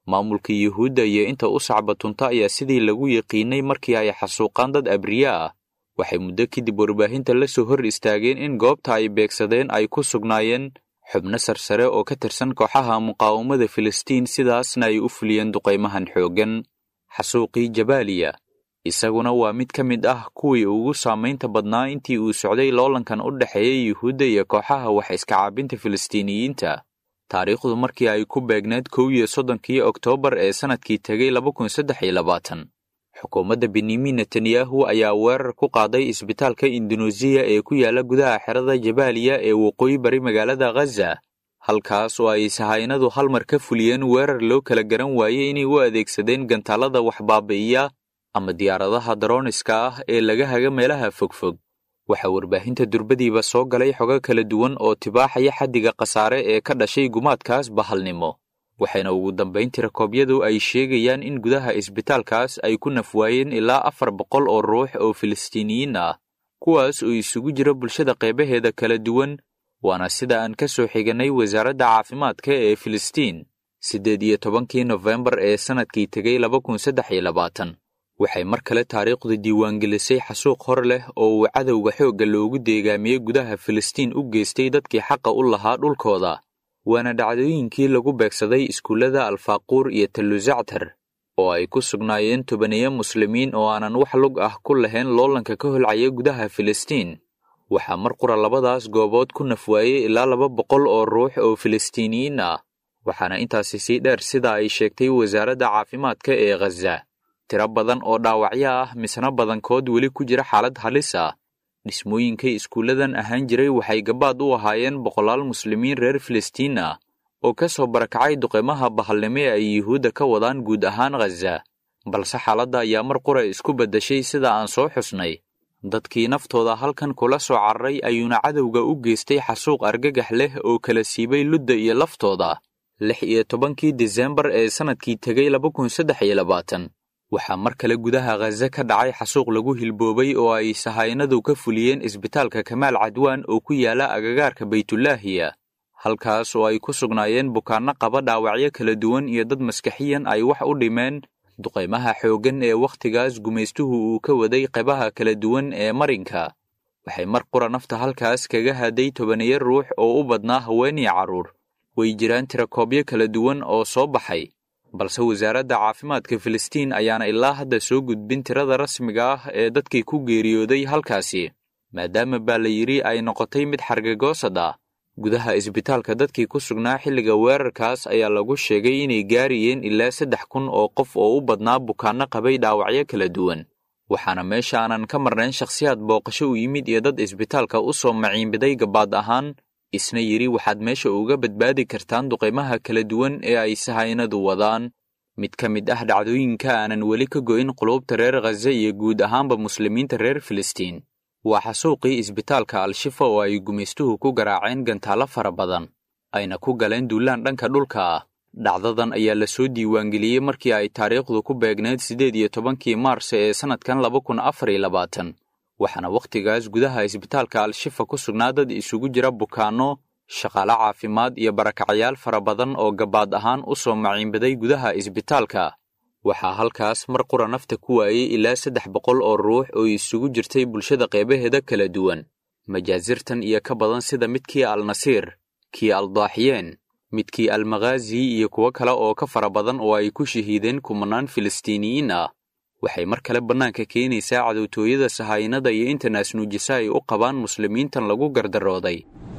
maamulka yuhuudda iyo inta u sacbatunta ayaa sidii lagu yaqiinay markii ay xasuuqaan dad abriye ah waxay muddo kadib warbaahinta la soo hor istaageen in goobta ay beegsadeen ay ku sugnaayeen xubno sarsare oo ka tirsan kooxaha muqaawamada filistiin sidaasna ay u fuliyeen duqaymahan xooggan xasuuqii jabaaliya isaguna waa mid ka mid ah kuwii ugu saamaynta badnaa intii uu socday loolankan u dhexeeya yuhuudda iyo kooxaha wax iska caabinta filistiiniyiinta taariikhdu markii ay ku beegneed kow iyo soddonkii oktoobar ee sannadkii tegay laba kun saddex iyo labaatan xukuumadda benyamin netanyahu ayaa weerar ku qaaday isbitaalka induneesiya ee ku yaala gudaha xerada jabaaliya ee waqooyi bari magaalada khaza halkaas oo ay sahaynadu hal mar ka fuliyeen weerar loo kala garan waayey inay u adeegsadeen gantaalada wax baabi'iya ama diyaaradaha darooniska ah ee laga haga meelaha fogfog waxaa warbaahinta durbadiiba soo galay xogo kala duwan oo tibaaxaya xaddiga khasaare ee ka dhashay gumaadkaas bahalnimo waxayna ugu dambayn tirakoobyadu ay sheegayaan in gudaha isbitaalkaas ay ku nafwaayeen ilaa afar boqol oo ruux oo filistiiniyiin ah kuwaas oo isugu jira bulshada qeybaheeda kala duwan waana sida aan ka soo xigannay wasaaradda caafimaadka ee filistiin siddeed iyo tobankii nofembar ee sannadkii tegay laba kun saddex iyo labaatan waxay mar kale taariikhdu diiwaangelisay xasuuq hor leh oo uu cadowga xoogga loogu deegaamiyey gudaha filistiin u geystay dadkii xaqa u lahaa dhulkooda waana dhacdooyinkii lagu beegsaday iskuullada alfaaquur iyo talluzactar oo ay ku sugnaayeen tobaniyo muslimiin oo aanan wax lug ah ku lahayn loolanka ka holcaya gudaha filistiin waxaa mar qura labadaas goobood ku nafwaayey ilaa laba boqol oo ruux oo filistiiniyiin ah waxaana intaasi sii dheer sida ay sheegtay wasaaradda caafimaadka ee khaza tiro badan oo dhaawacyo ah misna badankood weli ku jira xaalad halis ah dhismooyinkay iskuulladan ahaan jiray waxay gabaad u ahaayeen boqolaal muslimiin reer filistiin ah oo ka soo barakacay duqeymaha bahalnimo ee ay yuhuudda ka wadaan guud ahaan khaza balse xaaladda ayaa mar qura isku beddashay sida aan soo xusnay dadkii naftooda halkan kula soo cararay ayuuna cadowga u geystay xasuuq argagax leh oo kala siibay ludda iyo laftooda lix iyo tobankii disembar ee sannadkii tegay laba kun saddex iyo labaatan waxaa mar kale gudaha khaza ka dhacay xasuuq lagu hilboobay oo ay sahaynadu ka fuliyeen isbitaalka kamaal cadwaan oo ku yaala agagaarka baytulaahiya halkaas oo ay ku sugnaayeen bukaanno qaba dhaawacyo kala duwan iyo dad maskaxiyan ay wax u dhimeen duqaymaha xooggan ee wakhtigaas gumaystuhu uu ka waday qaybaha kala duwan ee marinka waxay mar qura nafta halkaas kaga haday tobaniyo ruux oo u badnaa haweenii carruur way jiraan tirakoobyo kala duwan oo soo baxay balse wasaaradda caafimaadka filistiin ayaana ilaa hadda soo gudbin tirada rasmiga ah ee dadkii ku geeriyooday halkaasi maadaama baa la yidhi ay noqotay mid xargagoosad ah gudaha isbitaalka dadkii ku sugnaa xilliga weerarkaas ayaa lagu sheegay inay gaarayeen ilaa saddex kun oo qof oo u badnaa bukaanno qabay dhaawacyo kala duwan waxaana meesha aanan ka marnayn shakhsiyaad booqasho u yimid iyo dad isbitaalka u soo maciinbiday gabaad ahaan isna yidhi waxaad meesha uga badbaadi kartaan duqaymaha kala duwan ee ay sahaynadu wadaan mid ka mid ah dhacdooyinka aanan weli ka go'in quluubta reer khaza iyo guud ahaanba muslimiinta reer filistiin waa xasuuqii isbitaalka al-shifa oo ay gumaystuhu ku garaaceen gantaalo fara badan ayna ku galeen duulaan dhanka dhulka ah dhacdadan ayaa la soo diiwaangeliyey markii ay taariikhdu ku beegneyd siddeed iyo tobankii maarse ee sannadkan laba kun afar iyo labaatan waxaana wakhtigaas gudaha isbitaalka al-shifa ku sugnaa dad isugu jira bukaanno shaqaale caafimaad iyo barakacayaal fara badan oo gabaad ahaan u soo maciinbaday gudaha isbitaalka waxaa halkaas mar qura nafta ku waayey ilaa saddex boqol oo ruux oo isugu jirtay bulshada qeybaheeda kala duwan majaasirtan iyo ka badan sida midkii al-nasiir kii al-daaxiyeen midkii al-makhaazi iyo kuwo kale oo ka fara badan oo ay ku shahiideen kumanaan filistiiniyiin ah waxay mar kale bannaanka keenaysaa cadowtooyada sahaynada iyo inta naasnuujisa ay u qabaan muslimiintan lagu gardarooday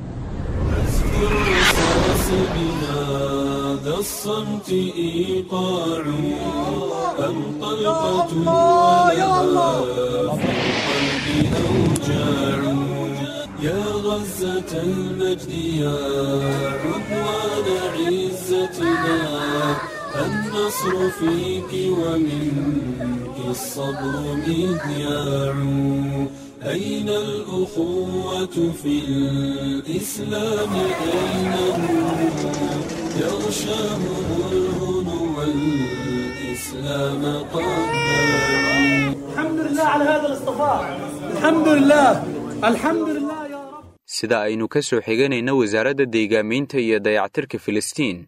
بهذا الصمت إيقاع أم طلقة ولها في القلب أوجاع يا غزة المجد يا عنوان عزتنا النصر فيك ومنك الصبر مذياع أين الأخوة في الإسلام أين هم يغشاهم الهنو والإسلام قد الحمد لله على هذا الاصطفاء الحمد لله الحمد لله يا رب sida aynu ka soo xiganayna wasaaradda deegaamaynta iyo dayactirka filistiin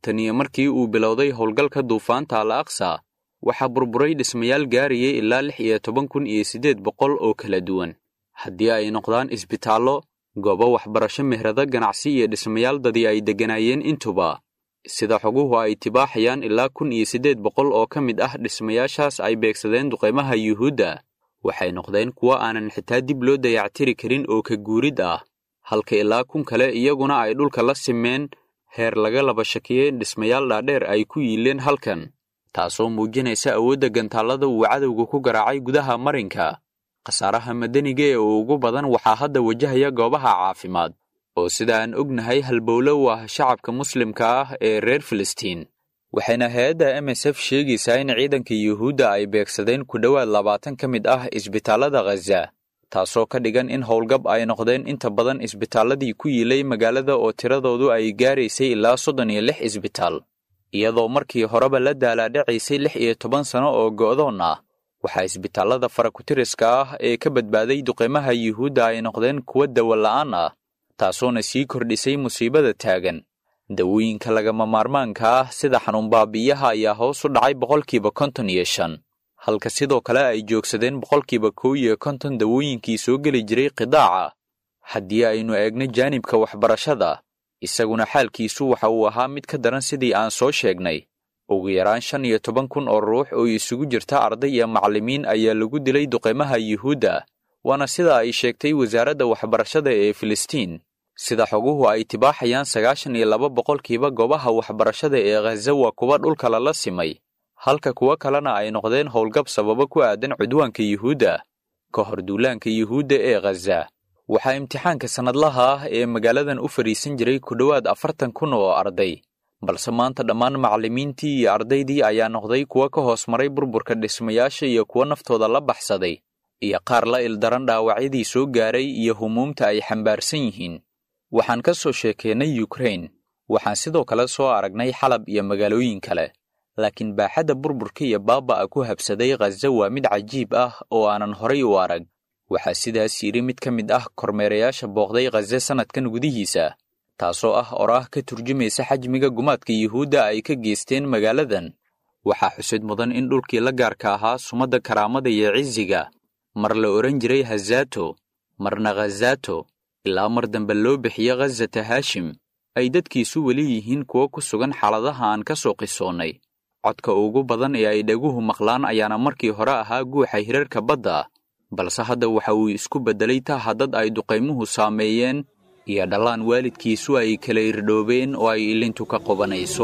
tan iyo markii uu bilowday howlgalka duufaanta al aqsa waxaa burburay dhismayaal gaarayay ilaa lix iyo toban kun iyo siddeed boqol oo kala duwan haddii ay noqdaan isbitaallo goobo waxbarasho mehrado ganacsi iyo dhismayaal dadii ay degganaayeen intuba sida xoguhu ay tibaaxayaan ilaa kun iyo siddeed boqol oo ka mid ah dhismayaashaas ay beegsadeen duqaymaha yuhuudda waxay noqdeen kuwo aanan xitaa dib loo dayactiri karin oo ka guurid ah halka ilaa kun kale iyaguna ay dhulka la simeen heer laga laba shakiyey dhismayaal dhaadheer ay ku yiileen halkan taasoo muujinaysa awoodda gantaallada uu cadowga ku garaacay gudaha marinka khasaaraha madaniga ee ugu badan waxaa hadda wajahaya goobaha caafimaad oo sida aan ognahay halbowlo u ah shacabka muslimka ah ee reer filistiin waxayna hay-adda m s f sheegaysaa in ciidanka yuhuudda ay beegsadeen ku dhowaad labaatan ka mid ah isbitaallada khaza taasoo ka dhigan in howlgab ay noqdeen inta badan isbitaalladii ku yiilay magaalada oo tiradoodu ay gaaraysay ilaa soddon iyo lix isbitaal iyadoo markii horeba la daalaadhacaysay lix iyo toban sano oo go'doon ah waxaa isbitaallada farakutiriska ah ee ka badbaaday duqaymaha yuhuudda ay noqdeen kuwo dawola'aan ah taasoona sii kordhisay musiibada taagan dawooyinka lagama maarmaanka ah sida xanuunbaabi'iyaha ayaa hoos u dhacay boqolkiiba konton iyo shan halka sidoo kale ay joogsadeen boqolkiiba kow iyo konton dawooyinkii soo geli jiray qidaaca haddii aynu eegno jaanibka waxbarashada isaguna xaalkiisu waxa uu ahaa mid ka daran sidii aan soo sheegnay ugu yaraan shan iyo toban kun oo ruux oo isugu jirta arday iyo macallimiin ayaa lagu dilay duqaymaha yuhuudda waana sida ay sheegtay wasaaradda waxbarashada ee filistiin sida xoguhu ay tibaaxayaan sagaashan iyo laba boqolkiiba goobaha waxbarashada ee khaza waa kuwa dhulka lala simay halka kuwo kalena ay noqdeen howlgab sababo ku aadan cudwaanka yuhuudda ka hor duulaanka yuhuudda ee khaza waxaa imtixaanka sannadlaha ah ee magaaladan u fadhiisan jiray ku dhowaad afartan kun oo arday balse maanta dhammaan macallimiintii iyo ardaydii ayaa noqday kuwo ka hoos maray burburka dhismayaasha iyo kuwo naftooda la baxsaday iyo qaar la ildaran dhaawacyadii soo gaaray iyo humuumta ay xambaarsan yihiin waxaan ka soo sheekeennay yukrain waxaan sidoo kale soo aragnay xalab iyo magaalooyin kale laakiin baaxadda burburka iyo baaba'a ku habsaday khaza waa mid cajiib ah oo aanan horay u arag waxaa sidaas yidhi mid ka mid ah kormeerayaasha booqday khaza sannadkan gudihiisa taasoo ah oraah ka turjumaysa xajmiga gumaadka yuhuudda ay ka geysteen magaaladan waxaa xusid mudan in dhulkii la gaarka ahaa sumadda karaamada iyo cisiga mar la odhan jiray hazato marna khazato ilaa mar dambe loo bixiyo khazata haashim ay dadkiisu weli yihiin kuwo ku sugan xaaladaha aan ka soo qisoonnay codka ugu badan ee ay dhaguhu maqlaan ayaana markii hore ahaa guuxa hirarka badda balse hadda waxa uu isku beddelay taha dad ay duqaymuhu saameeyeen iyo dhallaan waalidkiisu ay kala irdhoobeen oo ay ilintu ka qobanayso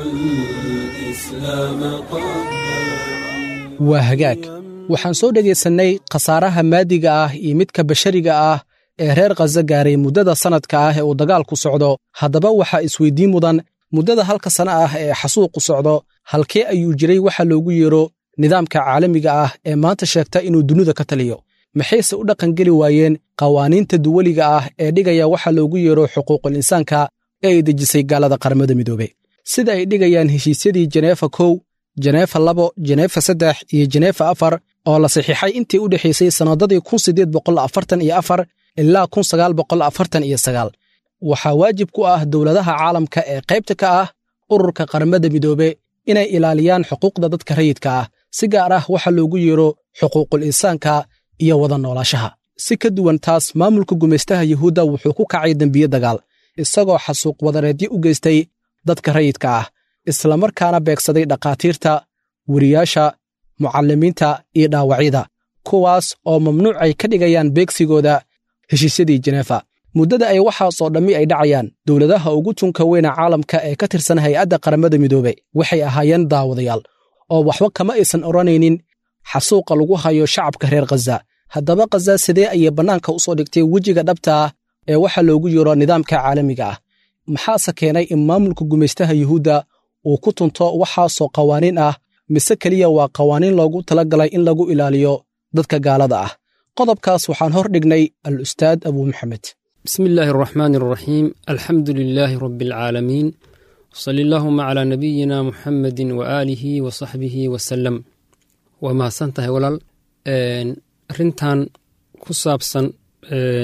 waa hagaag waxaan soo dhegaysannay khasaaraha maadiga ah iyo midka bashariga ah ee reer khaza gaaray muddada sannadka ah ee uu dagaalku socdo haddaba waxaa isweyddiin mudan muddada halka sana ah ee xasuuqu socdo halkee ayuu jiray waxa loogu yeero nidaamka caalamiga ah ee maanta sheegta inuu dunida ka taliyo maxayse u dhaqangeli waayeen qawaaniinta duwaliga ah ee dhigaya waxa loogu yeero xuquuqul insaanka ee ay dejisay gaalada qaramada midoobe sida ay dhigayaan heshiisyadii jeneefa kow jeneefa labo jeneefa saddex iyo jeneefa afar oo la saxiixay intii u dhexaysay sannadadii kun siddeed boqol afartan iyo afar ilaa kun sagaal boqol afartan iyo sagaal waxaa waajib ku ah dowladaha caalamka ee qaybta ka ah ururka qaramada midoobe inay ilaaliyaan xuquuqda dadka rayidka ah si gaar ah waxa loogu yeero xuquuqul insaanka iyo wada noolaashaha si ka duwan taas maamulka gumaystaha yuhuudda wuxuu ku kacay dembiye dagaal isagoo xasuuq wadareedyo u geystay dadka rayidka ah islamarkaana beegsaday dhakhaatiirta weriyaasha mucallimiinta iyo dhaawacyada kuwaas oo mamnuuc ay ka dhigayaan beegsigooda heshiisyadii jeneefa muddada ay waxaasoo dhammi ay dhacayaan dowladaha ugu tunka weyna caalamka ee ka tirsan hay-adda qaramada midoobe waxay ahaayeen daawadayaal oo waxba kama aysan odhanaynin xasuuqa lagu hayo shacabka reer khaza haddaba khaza sidee ayay bannaanka u soo dhigtay wejiga dhabta ah ee waxa loogu yeero nidaamka caalamiga ah maxaase keenay in maamulka gumaystaha yuhuudda uu ku tunto waxaasoo qawaaniin ah mise keliya waa qawaaniin loogu tala galay in lagu ilaaliyo dadka gaalada ah qodobkaas waxaan hor dhignay al ustaad abuu maxamed بسم الله الرحمن الرحيم الحمد لله رب العالمين صل اللهم على نبينا محمد وآله وصحبه وسلم وما سنته ولال أرنتان كسابسا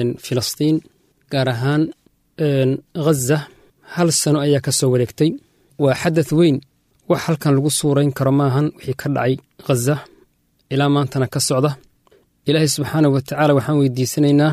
فلسطين gaar ahaan ghaza hal sano ayaa ka soo wareegtay waa xadath weyn wax halkan lagu suurayn karo maahan wixii ka dhacay khaza ilaa maantana ka socda ilaahay subxaanah wa tacaala waxaan weydiisanaynaa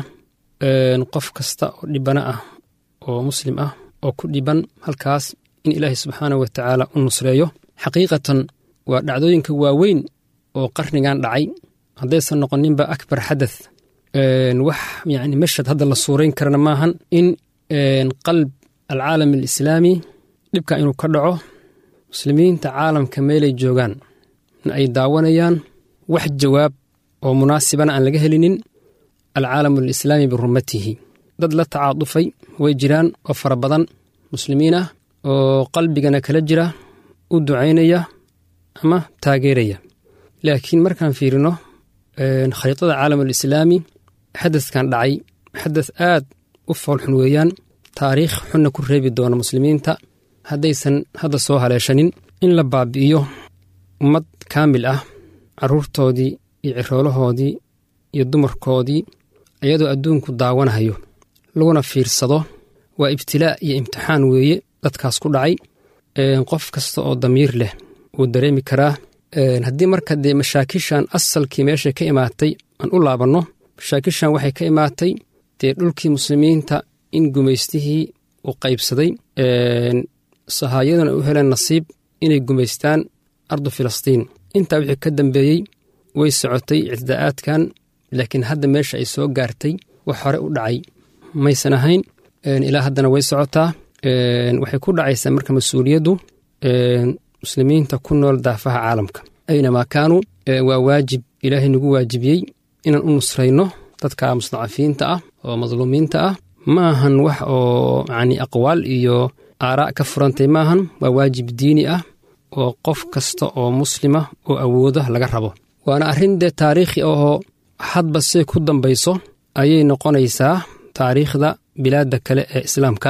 qof kasta oo dhibana ah oo muslim ah oo ku dhiban halkaas in ilaahay subxaanah wa tacaala u nusreeyo xaqiiqatan waa dhacdooyinka waaweyn oo qarnigan dhacay haddaysan noqoninba akbar xadath wax yani mashad hadda la suurayn karana maahan in qalb alcaalam alislaami dhibka inuu ka dhaco muslimiinta caalamka meelay joogaan in ay daawanayaan wax jawaab oo munaasibana aan laga helinin alcaalamu alislaami birumatihi dad la tacaadufay way jiraan oo fara badan muslimiin ah oo qalbigana kala jira u ducaynaya ama taageeraya laakiin markaan fiirino khariidada caalam alislaami xadadkan dhacay xadad aad u foolxun weeyaan taariikh xunna ku reebi doona muslimiinta haddaysan hadda soo haleeshanin in la baabi'iyo ummad kaamil ah carruurtoodii iyo ciroolahoodii iyo dumarkoodii iyadoo adduunku daawanahayo laguna fiirsado waa ibtilaa' iyo imtixaan weeye dadkaas ku dhacay qof kasta oo damiir leh wuu dareemi karaa haddii marka dee mashaakishan asalkii meeshay ka imaatay aan u laabanno mashaakishan waxay ka imaatay dee dhulkii muslimiinta in gumaystihii uu qaybsaday sahaayaduna u heleen nasiib inay gumaystaan ardu filistiin intaa wixii ka dambeeyey way socotay ictidaa'aadkan laakiin hadda meesha ay soo gaartay wax hore u dhacay maysan ahayn ilaa haddana way socotaa waxay ku dhacaysaa marka mas-uuliyaddu muslimiinta ku nool daafaha caalamka aynamaa kaanuu waa waajib ilaahay nagu waajibiyey inaan u nusrayno dadka mustadacafiinta ah oo madluumiinta ah ma ahan wax oo yani aqwaal iyo aaraa' ka furantay maahan waa waajib diini ah oo qof kasta oo muslima oo awooda laga rabo waana arrin dee taariikhi ahoo hadba say ku dambayso ayay noqonaysaa taariikhda bilaadda kale ee islaamka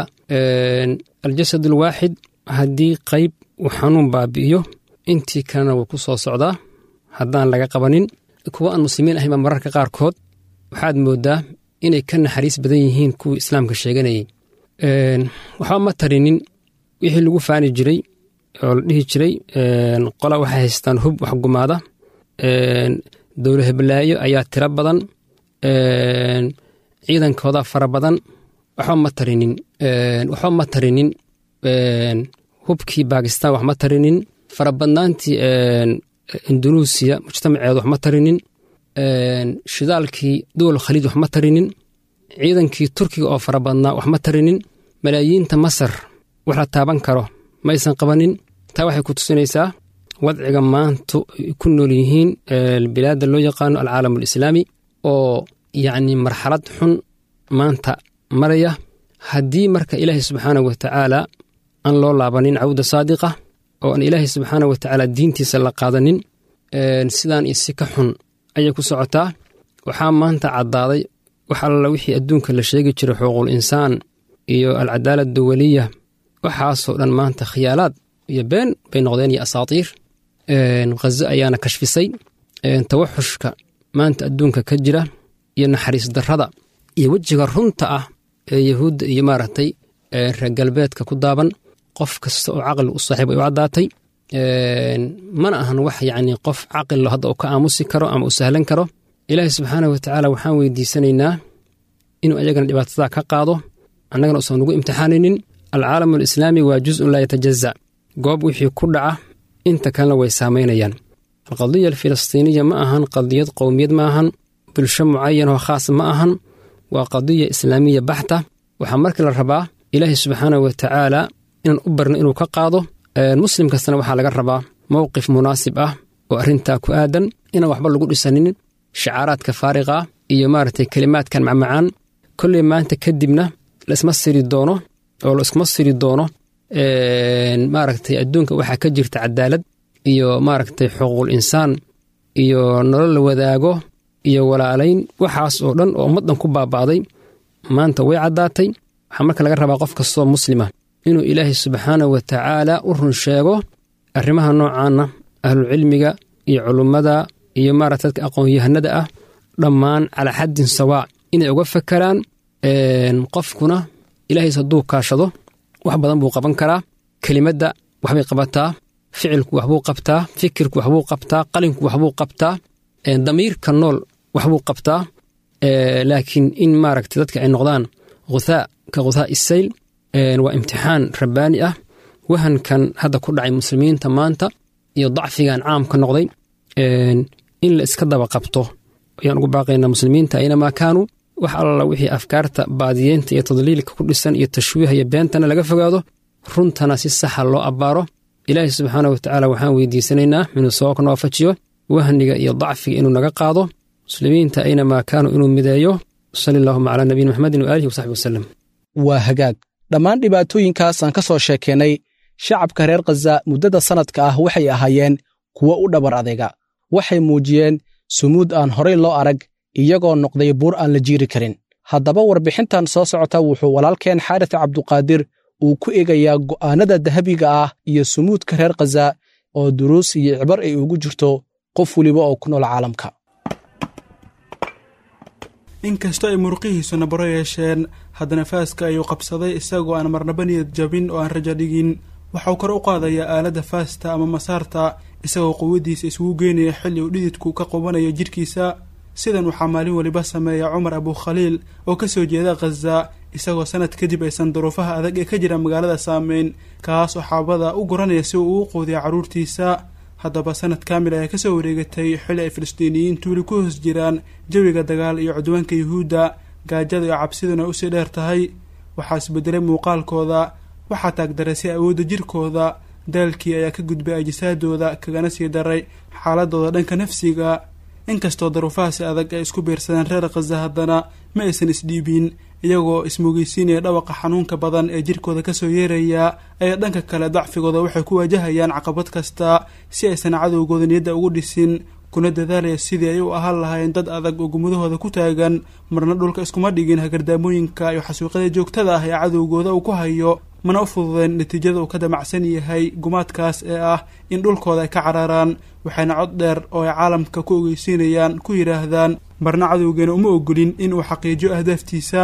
aljasad alwaaxid haddii qayb uu xanuun baabi'iyo intii kalena wuu ku soo socdaa haddaan laga qabanin kuwa aan muslimiin ahaynba mararka qaarkood waxaad mooddaa inay ka naxariis badan yihiin kuwii islaamka sheeganayay waxba ma tarinin wixii lagu faani jiray oo la dhihi jiray qola waxay haystaan hub wax gumaada dowla heblaayo ayaa tiro badan ciidankooda fara badan waxba ma tarinin waxba ma tarinin hubkii bakistan wax ma tarinin farabadnaantii indunuusiya mujtamaceedu wax ma tarinin shidaalkii dowal khaliij wax ma tarinin ciidankii turkiga oo fara badnaa wax ma tarinin malaayiinta masar wax la taaban karo maysan qabanin taa waxay ku tusinaysaa wadciga maanta ay ku nool yihiin bilaadda loo yaqaano alcaalam alislaami oo yacni marxalad xun maanta maraya haddii marka ilaahay subxaana wa tacaala aan loo laabanin cawda saadiqa oo aan ilaahay subxaana wa tacaala diintiisa la qaadanin sidaan iyo si ka xun ayay ku socotaa waxaa maanta caddaaday wax alla wixii adduunka la sheegi jiray xuquuqul insaan iyo alcadaala duwaliya waxaasoo dhan maanta khiyaalaad iyo been bay noqdeen iyo asaatiir khazo ayaana kashfisay tawaxushka maanta adduunka ka jira iyo naxariis darrada iyo wejiga runta ah ee yahuudda iyo maaragtay reer galbeedka ku daaban qof kasta oo caqli u saaxiib ay u caddaatay mana ahan wax yacni qof caqillo hadda uu ka aamusi karo ama u sahlan karo ilaahay subxaana wa tacaala waxaan weydiisanaynaa inuu ayagana dhibaatadaa ka qaado annagana usan nugu imtixaanaynin alcaalam alislaami waa juzun laa yatajaza goob wixii ku dhaca inta kalena way saamaynayaan alqadiya alfilistiiniya ma ahan qadiyad qowmiyad ma ahan bulsho mucayan oo khaas ma ahan waa qadiya islaamiya baxta waxaa markii la rabaa ilaahay subxaana wa tacaala inaan u barno inuu ka qaado muslim kastana waxaa laga rabaa mowqif munaasib ah oo arrintaa ku aadan inaan waxba lagu dhisanin shacaaraadka faariqa ah iyo maaragtay kelimaadkan macmacaan kolley maanta kadibna laisma siri doono oo laiskuma siri doono maaragtay adduunka waxaa ka jirta cadaalad iyo maaragtay xuquuqul insaan iyo nolol la wadaago iyo walaalayn waxaas oo dhan oo ummaddan ku baaba'day maanta way caddaatay waxaa marka laga rabaa qof kastoo muslima inuu ilaahay subxaanah wa tacaala u run sheego arrimaha noocaana ahlucilmiga iyo culummada iyo maarata dadka aqoon-yahanada ah dhammaan calaa xaddin sawaa inay uga fakeraan qofkuna ilaahays hadduu kaashado wax badan buu qaban karaa kelimadda waxbay qabataa ficilku waxbuu qabtaa fikirku waxbuu qabtaa qalinku waxbuu qabtaa damiirka nool waxbuu qabtaa laakiin in maaragta dadka ay noqdaan khuthaa ka khuthaa isayl waa imtixaan rabbaani ah wahankan hadda ku dhacay muslimiinta maanta iyo dacfigan caamka noqday in la iska daba qabto ayaan ugu baaqaynaa muslimiinta aynamaa kaanuu wax alla wixii afkaarta baadiyeynta iyo tadliilka ku dhisan iyo tashwiiha iyo beentana laga fogaado runtana si saxa loo abbaaro ilaahi subxaana wa tacaala waxaan weydiisanaynaa inuu soo noofajiyo wahniga iyo dacfiga inuu naga qaado muslimiinta aynamaa kaanuu inuu mideeyo sali allahuma calaa nabiyina maxamedin waaalihi wasaxbi wasalem waa hagaag dhammaan dhibaatooyinkaas aan ka soo sheekeennay shacabka reer khaza muddada sannadka ah waxay ahaayeen kuwo u dhabar adayga waxay muujiyeen sumuud aan horay loo arag iyagoo noqday buur aan la jiiri karin haddaba warbixintan soo socota wuxuu walaalkeen xaaris cabduqaadir uu ku eegayaa go'aannada dahabiga ah iyo sumuudka reer khaza oo duruus iyo cibar ay ugu jirto qof weliba oo ku nool caalamka inkastoo ay muruqihiisu nabaro yeesheen haddana faaska ayuu qabsaday isagoo aan marnaba niyad jabin oo aan rajo dhigin waxauu kor u qaadayaa aaladda faasta ama masaarta isagoo quwaddiisa isugu geynaya xilli uu dhididku ka qubanayo jidhkiisa sidan waxaa maalin weliba sameeya cumar abukhaliil oo ka soo jeeda khaza isagoo sanad kadib aysan duruufaha adag ee ka jira magaalada saameyn kaas oo xaabada u guranaya si uu ugu quudiya carruurtiisa haddaba sanad kaamil ayaa kasoo wareegatay xilli ay filistiiniyiintu weli ku hoos jiraan jawiga dagaal iyo cudwaanka yuhuudda gaajada iyo cabsiduna ay usii dheer tahay waxaa isbedelay muuqaalkooda waxaa taagdareysay awoodda jirkooda daalkii ayaa ka gudbay ajisaadooda kagana sii daray xaaladooda dhanka nafsiga inkastoo daruufahaasi adag ay isku biirsadeen reer khaza haddana ma aysan isdhiibin iyagoo ismugeysiinaya dhawaqa xanuunka badan ee jirkooda kasoo yeeraya ayaa dhanka kale dacfigooda waxay ku waajahayaan caqabad kasta si aysan cadowgooda niyadda ugu dhisin kuna dadaalaya sidii ay u ahaan lahayn dad adag oo gumudahooda ku taagan marna dhulka iskuma dhigin hagardaamooyinka iyo xasuuqyada joogtada ah ee cadowgooda uu ku hayo mana u fududeen natiijada uu ka damacsan yahay gumaadkaas ee ah in dhulkooda ay ka cararaan waxayna cod dheer oo ay caalamka ku ogeysiinayaan ku yidhaahdaan marna cadowgeena uma ogolin in uu xaqiijiyo ahdaaftiisa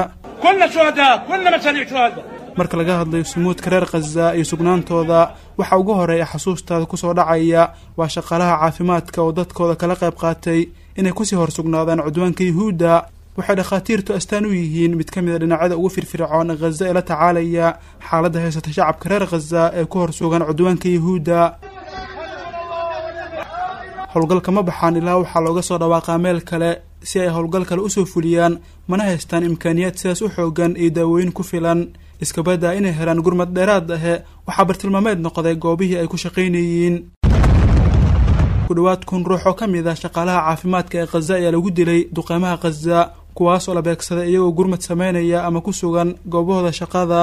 marka laga hadlayo sumuudka reer khaza iyo sugnaantooda waxa ugu horeeya xasuustaada kusoo dhacaya waa shaqaalaha caafimaadka oo dadkooda kala qayb qaatay inay kusii hor sugnaadaan cudwaanka yuhuudda waxay dhakhaatiirtu astaan u yihiin mid ka mid a dhinacyada ugu firfircoon khaza ee la tacaalaya xaaladda haysata shacabka reer khaza ee ku hor sugan cudwaanka yuhuudda howlgalka ma baxaan ilaa waxaa looga soo dhawaaqaa meel kale si ay howlgal kale usoo fuliyaan mana haystaan imkaaniyaad sidaas u xoogan iyo daawooyin ku filan iskabadaa inay helaan gurmad dheeraad ahe waxaa bartilmaameed noqday goobihii ay ku shaqaynayeen ku dhowaad kun ruux oo ka mid ah shaqaalaha caafimaadka ee khaza ayaa lagu dilay duqeymaha khaza kuwaas oo la beegsaday iyagoo gurmad sameynaya ama ku sugan goobahooda shaqada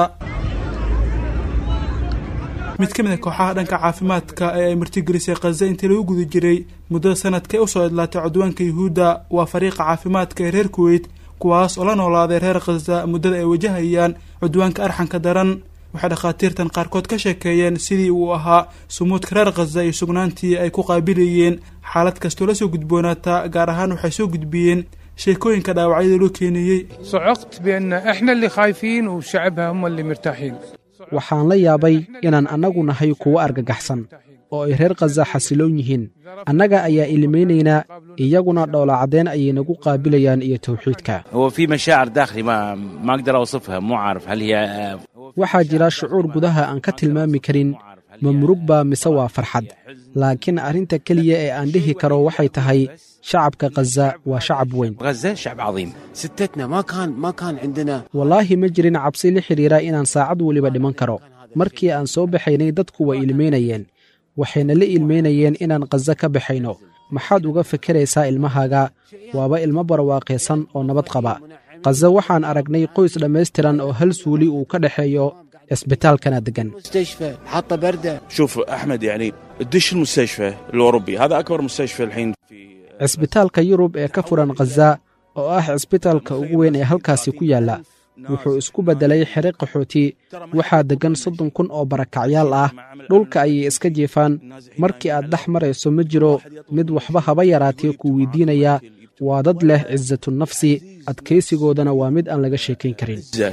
mid ka mid a kooxaha dhanka caafimaadka ee ay martigelisay khaza intii lagu guda jiray muddada sanadka ee usoo idlaatay cudwaanka yuhuudda waa fariiqa caafimaadka ee reer kuweyt kuwaas oo la noolaaday reer khaza muddada ay wajahayaan cudwaanka arxanka daran waxay dhakhaatiirtan qaarkood ka sheekeeyeen sidii uu ahaa sumuudka reer khaza iyo sugnaantii ay ku qaabilayeen xaalad kastoo la soo gudboonaata gaar ahaan waxay soo gudbiyeen sheekooyinka dhaawacyada loo keenayey صعقت بأن إحنا اللي خايفين وشعبها هم اللي مرتاحين waxaan la yaabay inaan annagu nahay kuwo argagaxsan oo ay reer khaza xasiloon yihiin annaga ayaa ilimaynaynaa iyaguna dhowlacadeen ayay nagu qaabilayaan iyo tawxiidka هو في مشاعر داخلي ما ما اقدر اوصفها مو عارف هل هي waxaa jira shucuur gudaha aan ka tilmaami karin ma murug baa mise waa farxad laakiin arrinta keliya ee aan dhihi karo waxay tahay shacabka khaza waa shacab weyn غزه شعب عظيم ستتنا ما كان ما كان عندنا wallaahi ma jirin cabsi la xidhiira inaan saacad weliba dhiman karo markii aan soo baxaynay dadku way ilmaynayeen waxayna la ilmaynayeen inaan khaza ka baxayno maxaad uga fekeraysaa ilmahaaga waaba ilmo barwaaqaysan oo nabad qaba khaza waxaan aragnay qoys dhammaystiran oo hal suuli uu ka dhexeeyo cisbitaalkana deggan مستشفى حاطه برده شوف احمد يعني تدش المستشفى الاوروبي هذا اكبر مستشفى الحين cisbitaalka yurub ee ka furan khaza oo ah cisbitaalka ugu weyn ee halkaasi ku yaalla wuxuu isku beddelay xere qaxooti waxaa deggan soddon kun oo barakacyaal ah dhulka ayay iska jiifaan markii aad dhex marayso ma jiro mid waxba haba yaraatee ku weydiinaya waa dad leh cisatu nafsi adkaysigoodana waa mid aan laga sheekayn karin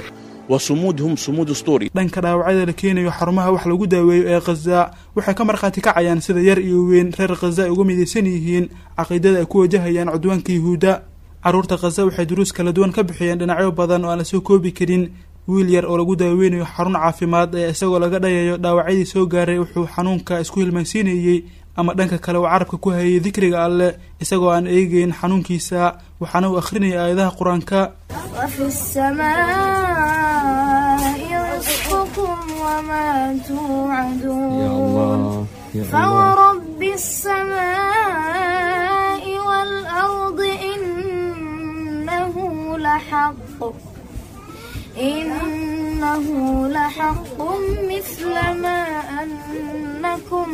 وصمودهم صمود أسطوري dhanka dhaawacyada la keenayo xarumaha wax lagu daaweeyo ee khaza waxay ka markhaati kacayaan sida yar iyo weyn reer khaza ay uga midaysan yihiin caqiidada ay ku wajahayaan cudwaanka yuhuudda carruurta khaza waxay duruus kala duwan ka bixiyeen dhinacyo badan oo aan la soo koobi karin wiil yar oo lagu daaweynayo xarun caafimaad ee isagoo laga dhayayo dhaawacyadii soo gaaray wuxuu xanuunka isku hilmaysiinayey ama dhanka kale uu carabka ku hayay dikriga alleh isagoo aan eegeyn xanuunkiisa waxaana uu akhrinayay aayadaha qur-aanka وفي السماء رزقكم وما توعدون فورب السماء والأرض إنه لحق إنه لحق مثل ما أنكم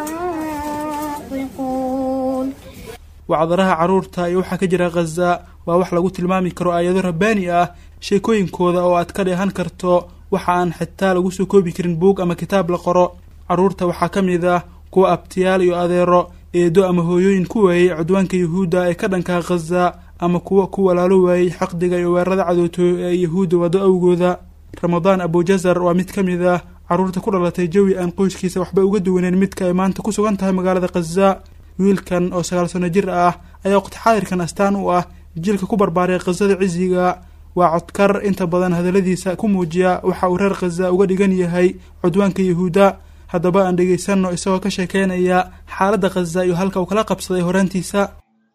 تنطقون wacdaraha carruurta iyo waxaa ka jira khaza waa wax lagu tilmaami karo aayado rabbaani ah sheekooyinkooda oo aad ka dheehan karto waxa aan xitaa lagu soo koobi karin buug ama kitaab la qoro carruurta waxaa ka mid ah kuwa abtiyaal iyo adeero eedo ama hooyooyin ku waayey cudwaanka yuhuudda ee ka dhanka khaza ama kuwa ku walaalo waayey xaqdiga iyo weerarada cadowtooyo ee yuhuudda waddo awgooda ramadaan abujazar waa mid ka mid ah carruurta ku dhalatay jawi aan qoyskiisa waxba uga duwaneyn midka ay maanta ku sugan tahay magaalada khaza wiilkan oo sagaal sano jir ah ayaa waqti xaadirkan astaan u ah jiilka ku barbaaray khazada cisiga waa codkar inta badan hadalladiisa ku muujiya waxa uu reer khaza uga dhigan yahay cudwaanka yuhuudda haddaba aan dhegaysanno isagoo ka sheekeynaya xaaladda khaza iyo halka uu kala qabsaday horaantiisa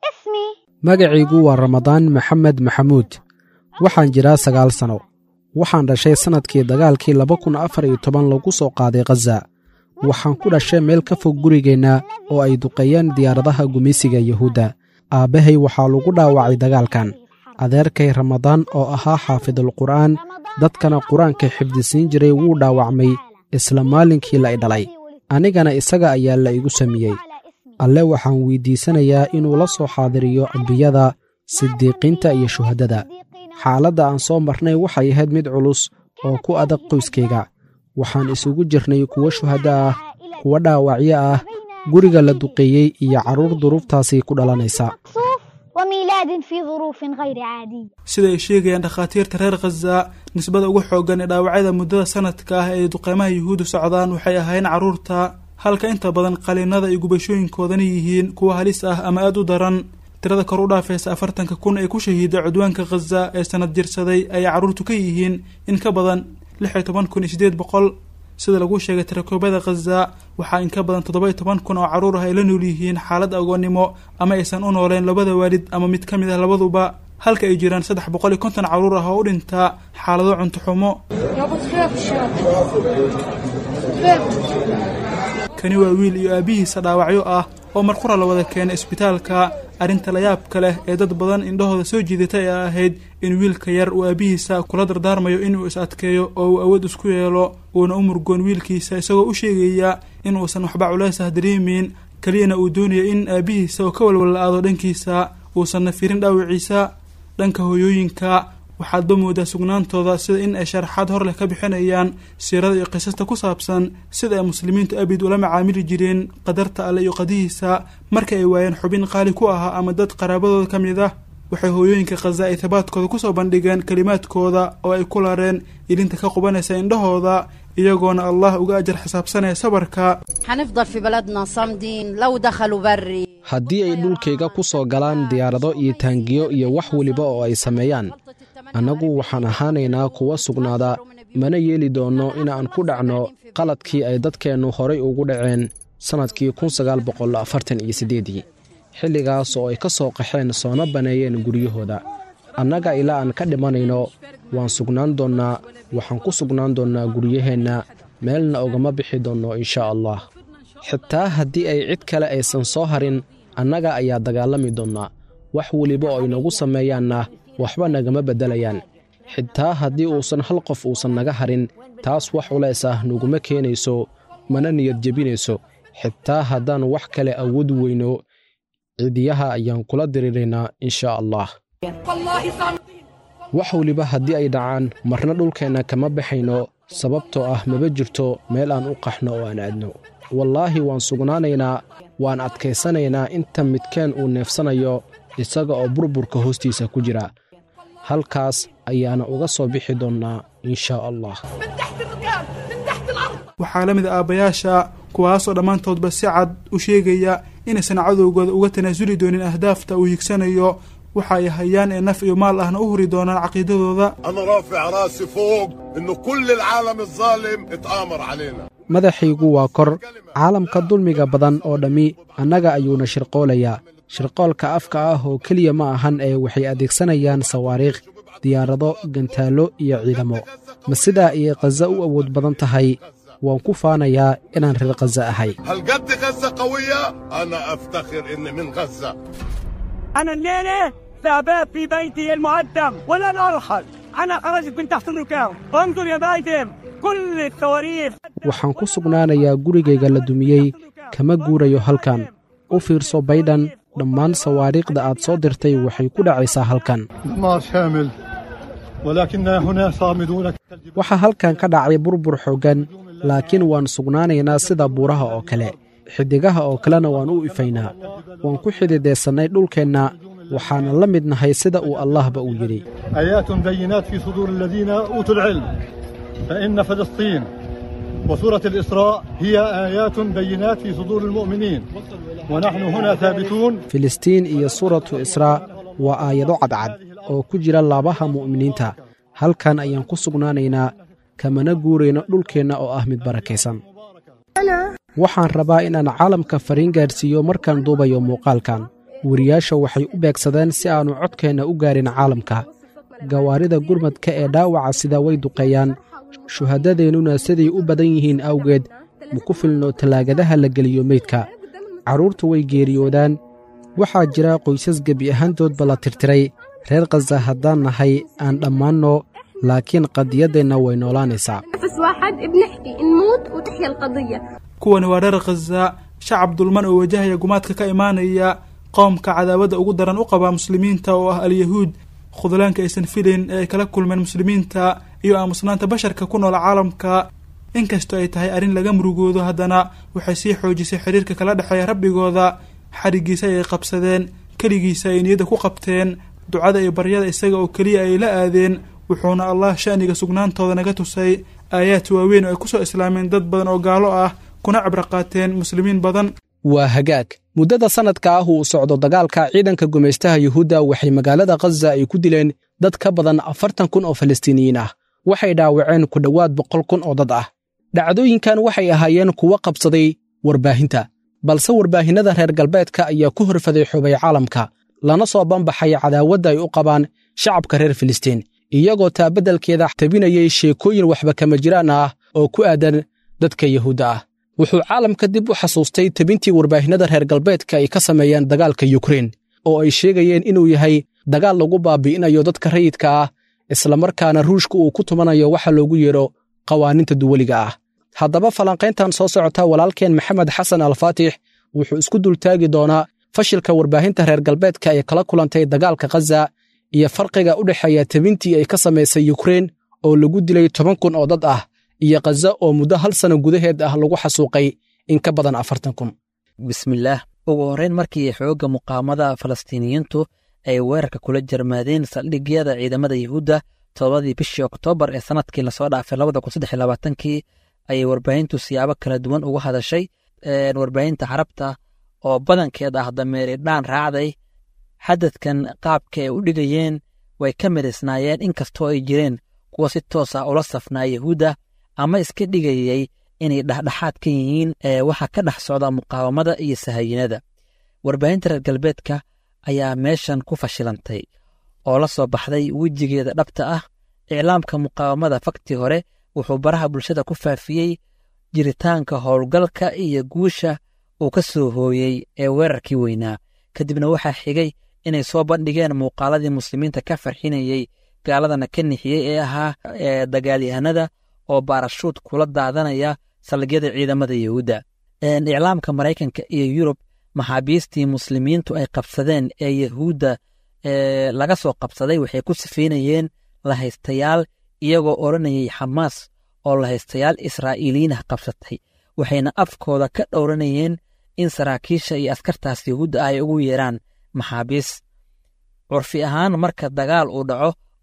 magacaygu waa ramadaan maxamed maxamuud waxaan jiraa sagaal sano waxaan dhashay sannadkii dagaalkii laba kun afar iyo toban lagu soo qaaday khaza waxaan ku dhashay meel ka fog gurigeenna oo ay duqeeyeen diyaaradaha gumeysiga yuhuudda aabbahay waxaa lagu dhaawacay dagaalkan adeerkay ramadaan oo ahaa xaafidulqur'aan dadkana qur-aanka xifdisiin jiray wuu dhaawacmay isla maalinkii la idhalay anigana isaga ayaa la igu samiyey alle waxaan weyddiisanayaa inuu la soo xaadiriyo ambiyada sidiiqiinta iyo shuhaddada xaaladda aan soo marnay waxay ahayd mid culus oo ku adag qoyskayga waxaan isugu jirnay kuwo shuhaddo ah kuwo dhaawacyo ah guriga la duqeeyey iyo carruur duruuftaasi ku dhalanaysa وميلاد في ظروف غير عادية sida ay sheegayaan dhakhaatiirta reer khaza nisbada ugu xooggan ee dhaawacyada muddada sanadka ah ee duqeymaha yuhuuddu socdaan waxay ahaayeen carruurta halka inta badan qaliinada iyo gubashooyinkoodana yihiin kuwa halis ah ama aad u daran tirada kor u dhaafaysa afartanka kun ee ku shahiiday cudwaanka khaza ee sanad jirsaday ayay carruurtu ka yihiin in ka badan lix iyo toban kun iyo siddeed boqol sida lagu sheegay tirakoobada khaza waxaa in ka badan toddoba iyo toban kun oo carruur ah ay la nool yihiin xaalad agoonnimo ama aysan u nooleen labada waalid ama mid ka mid ah labaduba halka ay jiraan saddex boqol iyo konton carruur ah oo u dhintaa xaalado cunto xumo kani waa wiil iyo aabihiisa dhaawacyo ah oo marqura la wada keenay isbitaalka arrinta layaabka leh ee dad badan indhahooda soo jiidatay ee ahayd in wiilka yar uu aabihiisa kula dardaarmayo inuu is adkeeyo oo uu awood isku yeelo uuna u murgoon wiilkiisa isagoo u sheegaya in uusan waxba culays ah dareemeyn keliyana uu doonayo in aabihiisa oo ka walwalla-aado dhankiisa uusanna firin dhaawiciisa dhanka hooyooyinka waxaadba moodaa sugnaantooda sida in ay sharaxaad hor leh ka bixinayaan siirada iyo qisasta ku saabsan sida ay muslimiintu abid ula macaamili jireen qadarta alle iyo qadihiisa marka ay waayeen xubin qaali ku ahaa ama dad qaraabadooda ka mid ah waxay hooyooyinka khaza ay tabaadkooda kusoo bandhigeen kelimaadkooda oo ay ku lareen ilinta ka qubanaysa indhahooda iyagoona allah uga ajar xisaabsanaya sabarka هنفضل في بلدنا صامدين لو دخلوا بري haddii ay dhulkayga ku soo galaan diyaarado iyo taangiyo iyo wax weliba oo ay sameeyaan annagu waxaan ahaanaynaa kuwa sugnaada mana yeeli doonno inaan ku dhacno qaladkii ay dadkeennu horay ugu dhaceen sannadkii kun sagaal boqol afartan iyo siddeedii xilligaas oo ay ka soo qaxeen soona baneeyeen guryahooda annaga ilaa aan ka dhimanayno waan sugnaan doonnaa waxaan ku sugnaan doonnaa guryaheenna meelna ogama bixi doonno inshaa allah xitaa haddii ay cid kale aysan soo harin annaga ayaa dagaalami doonnaa wax weliba oo inagu sameeyaanna waxba nagama beddelayaan xitaa haddii uusan hal qof uusan naga harin taas wax culays ah naguma keenayso mana niyad jebinayso xitaa haddaan wax kale awood weyno cidiyaha ayaan kula diriraynaa inshaa allah wax weliba haddii ay dhacaan marna dhulkeenna kama baxayno sababtoo ah maba jirto meel aan u qaxno oo aan aadno wallaahi waan sugnaanaynaa waan adkaysanaynaa inta midkeen uu neefsanayo isaga oo burburka hoostiisa ku jira halkaas ayaana uga soo bixi doonnaa in shaa allah waxaa la mid a aabbayaasha kuwaasoo dhammaantoodba si cad u sheegaya inaysan cadowgooda uga tanaasuli doonin ahdaafta uu higsanayo waxa ay hayaan ee naf iyo maal ahna u huri doonaan caqiidadooda أنا رافع راسي فوق إنه كل العالم الظالم اتآمر علينا madaxaygu waa kor caalamka dulmiga badan oo dhammi annaga ayuuna shirqoolayaa shirqoolka afka ah oo keliya ma ahan ee waxay adeegsanayaan sawaariikh diyaarado gantaallo iyo ciidamo ma sidaa ayay khaza u awood badan tahay waan ku faanayaa inaan reer khaza ahay هل قد غزة قوية أنا أفتخر إني من غزة أنا الليلة ثابت في بيتي المعدم ولن أرحل أنا خرجت من تحت الركام وانظر يا بايدن كل الصواريخ waxaan ku sugnaanayaa gurigayga la dumiyey kama guurayo halkan u fiirso baydhan dhammaan sawaariikhda aad soo dirtay waxay ku dhacaysaa halkan دمار شامل ولكننا هنا صامدون waxaa halkan ka dhacay burbur xooggan laakiin waan sugnaanaynaa sida buuraha oo kale xiddigaha oo kalena waan u ifaynaa waan ku xididaysannay dhulkeenna waxaana la mid nahay sida uu allahba uu yidhi آيات بينات في صدور الذين أوتوا العلم فإن فلسطين وسورة الإسراء هي آيات بينات في صدور المؤمنين ونحن هنا ثابتون filistiin iyo suuratu israa waa aayado cadcad oo ku jira laabaha mu'miniinta halkan ayaan ku sugnaanaynaa kamana guurayno dhulkeenna oo ah mid barakaysan waxaan rabaa inaan caalamka fariin gaadhsiiyo markaan duubayo muuqaalkan weriyaasha waxay u beegsadeen si aannu codkeenna u gaarin caalamka gawaarida gurmadka ee dhaawaca sida way duqeeyaan shuhadadeennuna siday u badan yihiin awgeed ma ku filno tallaagadaha la geliyo meydka carruurtu way geeriyoodaan waxaa jira qoysas gebi ahaantoodba la tirtiray reer khaza haddaan nahay aan dhammaanno laakiin qadiyaddeenna way noolaanaysaa نفس واحد بنحكي نموت وتحيا القضية kuwani waa reer khaza shacab dulman oo wajahaya gumaadka ka imaanaya qoomka cadaawada ugu daran u qaba muslimiinta oo ah alyahuud khudlaanka aysan filayn ee ay kala kulmeen muslimiinta iyo aamusnaanta basharka ku nool caalamka inkastoo ay tahay arrin laga murugoodo haddana waxay sii xoojisay xiriirka kala dhexeeya rabbigooda xarigiisa ayay qabsadeen keligiisa ay niyadda ku qabteen ducada iyo baryada isaga oo keliya ay la aadeen wuxuuna allah sha'niga sugnaantooda naga tusay aayaad waaweyn oo ay ku soo islaameen dad badan oo gaalo ah kuna cibro qaateen muslimiin badan waa hagaag muddada sannadka ah uu socdo dagaalka ciidanka gumaystaha yuhuudda waxay magaalada khaza ay ku dileen dad ka badan afartan kun oo falastiiniyiin ah waxay dhaawaceen ku dhowaad boqol kun oo dad ah dhacdooyinkan waxay ahaayeen kuwo qabsaday warbaahinta balse warbaahinnada reer galbeedka ayaa ku horfaday xubay caalamka lana soo banbaxay cadaawadda ay u qabaan shacabka reer filistiin iyagoo taabaddelkeeda tabinayay sheekooyin waxba kama jiraan ah oo ku aadan dadka yuhuudda ah wuxuu caalamka dib u xasuustay tebintii warbaahinnada reer galbeedka ay ka sameeyeen dagaalka yukrein oo ay sheegayeen inuu yahay dagaal lagu baabi'inayo dadka rayidka ah islamarkaana ruushka uu ku tumanayo waxa loogu yeedho qawaaniinta duweliga ah haddaba falanqayntan soo socota walaalkeen maxamed xasan alfaatix wuxuu isku dultaagi doonaa fashilka warbaahinta reer galbeedka ee kala kulantay dagaalka khaza iyo farqiga u dhexeeya tebintii ay ka samaysay yukrein oo lagu dilay toban kun oo dad ah iyo khaza oo muddo hal sano gudaheed ah lagu xasuuqay in ka badan afartan kun bismillaah ugu horrayn markii xoogga muqaamada falastiiniyiintu ay weerarka kula jarmaadeen saldhigyada ciidamada yuhuudda todobadii bishii oktoobar ee sannadkii lasoo dhaafay labada kun saddex iyo labaatankii ayay warbaahintu siyaabo kala duwan uga hadashay warbaahinta carabta oo badankeed ah dameeri dhaan raacday xadadkan qaabka ay u dhigayeen way ka midisnaayeen inkastoo ay jireen kuwa si toos ah ula safnaa yuhuudda ama iska dhigayay inay dhexdhexaad ka yihiin ee waxa ka dhex socda muqaawamada iyo sahayinada warbaahinta reer galbeedka ayaa meeshan ku fashilantay oo la soo baxday wejigeeda dhabta ah iclaamka muqaawamada fakti hore wuxuu baraha bulshada ku faafiyey jiritaanka howlgalka iyo guusha uu ka soo hooyey ee weerarkii weynaa kadibna waxaa xigay inay soo bandhigeen muuqaaladii muslimiinta ka farxinayey gaaladana ka nixiyey ee ahaa dagaalyahanada oo baarashuud kula daadanaya saldhigyada ciidamada yuhuudda iclaamka maraykanka iyo yurub maxaabiistii muslimiintu ay qabsadeen ee yahuudda laga soo qabsaday waxay ku sifaynayeen lahaystayaal iyagoo odhanayay xamaas oo lahaystayaal israa'iiliyiinah qabsatay waxayna afkooda ka dhowranayeen in saraakiisha iyo askartaas yahuudda ay ugu yeeraan maxaabiis curfi ahaan marka dagaal uu dhaco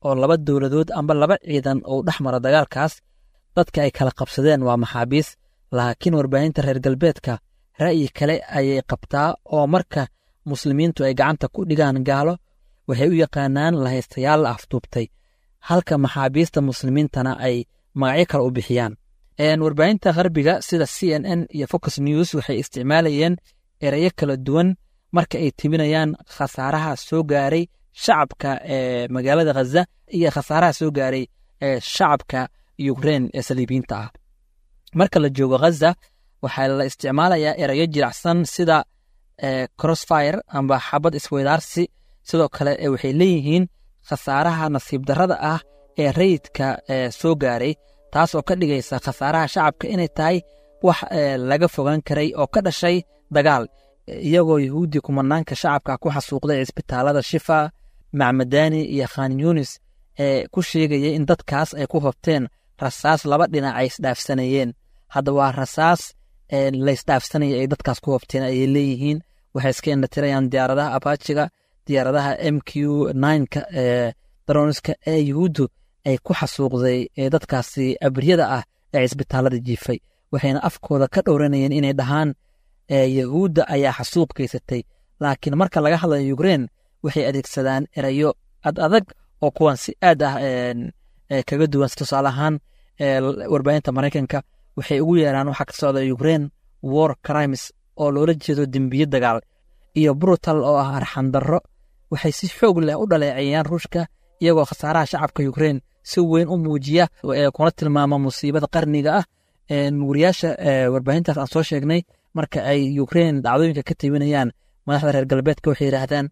oo laba dowladood amba laba ciidan oo dhex mara dagaalkaas dadka ay kala qabsadeen waa maxaabiis laakiin warbaahinta reer galbeedka ra'yi kale ayay qabtaa oo marka muslimiintu ay gacanta ku dhigaan gaalo waxay u yaqaanaan lahaystayaal la afduubtay halka maxaabiista muslimiintana ay magacyo kale u bixiyaan warbaahinta gharbiga sida c n n iyo focus news waxay isticmaalayeen erayo kala duwan marka ay tibinayaan khasaaraha soo gaaray shacabka ee magaalada khaza iyo khasaaraha soo gaaray ee shacabka ukrein ee saliibiyiinta ah marka la joogo khaza waxaa la isticmaalayaa erayo jiracsan sida crossfire amba xabad isweydaarsi sidoo kale waxay leeyihiin khasaaraha nasiib darrada ah ee rayidka soo gaaray taas oo ka dhigaysa khasaaraha shacabka inay tahay wax laga fogaan karay oo ka dhashay dagaal iyagoo yahuudi kumanaanka shacabka ku xasuuqday cisbitaalada shifa macmadani iyo khan yunis ee ku sheegayay in dadkaas ay ku hobteen rasaas laba dhinac ay isdhaafsanayeen hadda waa rasaas laysdhaafsanaya ay dadkaas ku hobteen ayay leeyihiin waxay iska indhatirayaan diyaaradaha abajiga diyaaradaha m q nka ee daroniska ee yuhuuddu ay ku xasuuqday ee dadkaasi abriyada ah ee cisbitaalada jiifay waxayna afkooda ka dhowranayeen inay dhahaan yahuudda ayaa xasuuq geysatay laakiin marka laga hadlayo ukrein waxay adeegsadaan erayo ad adag oo kuwan si aad ah kaga duwan tusaale ahaan warbaahinta maraykanka waxay ugu yeeraan waxaa ka socda ukrein war crimes oo loola jeedo dembiye dagaal iyo brutal oo ah arxandarro waxay si xoog leh u dhaleeceeyaan ruushka iyagoo khasaaraha shacabka ukrein si weyn u muujiya kuna tilmaama musiibada qarniga ah wariyaasha warbaahintaas aan soo sheegnay marka ay ukrein dhacdooyinka ka tibinayaan madaxda reer galbeedka waxay yidhaahdaan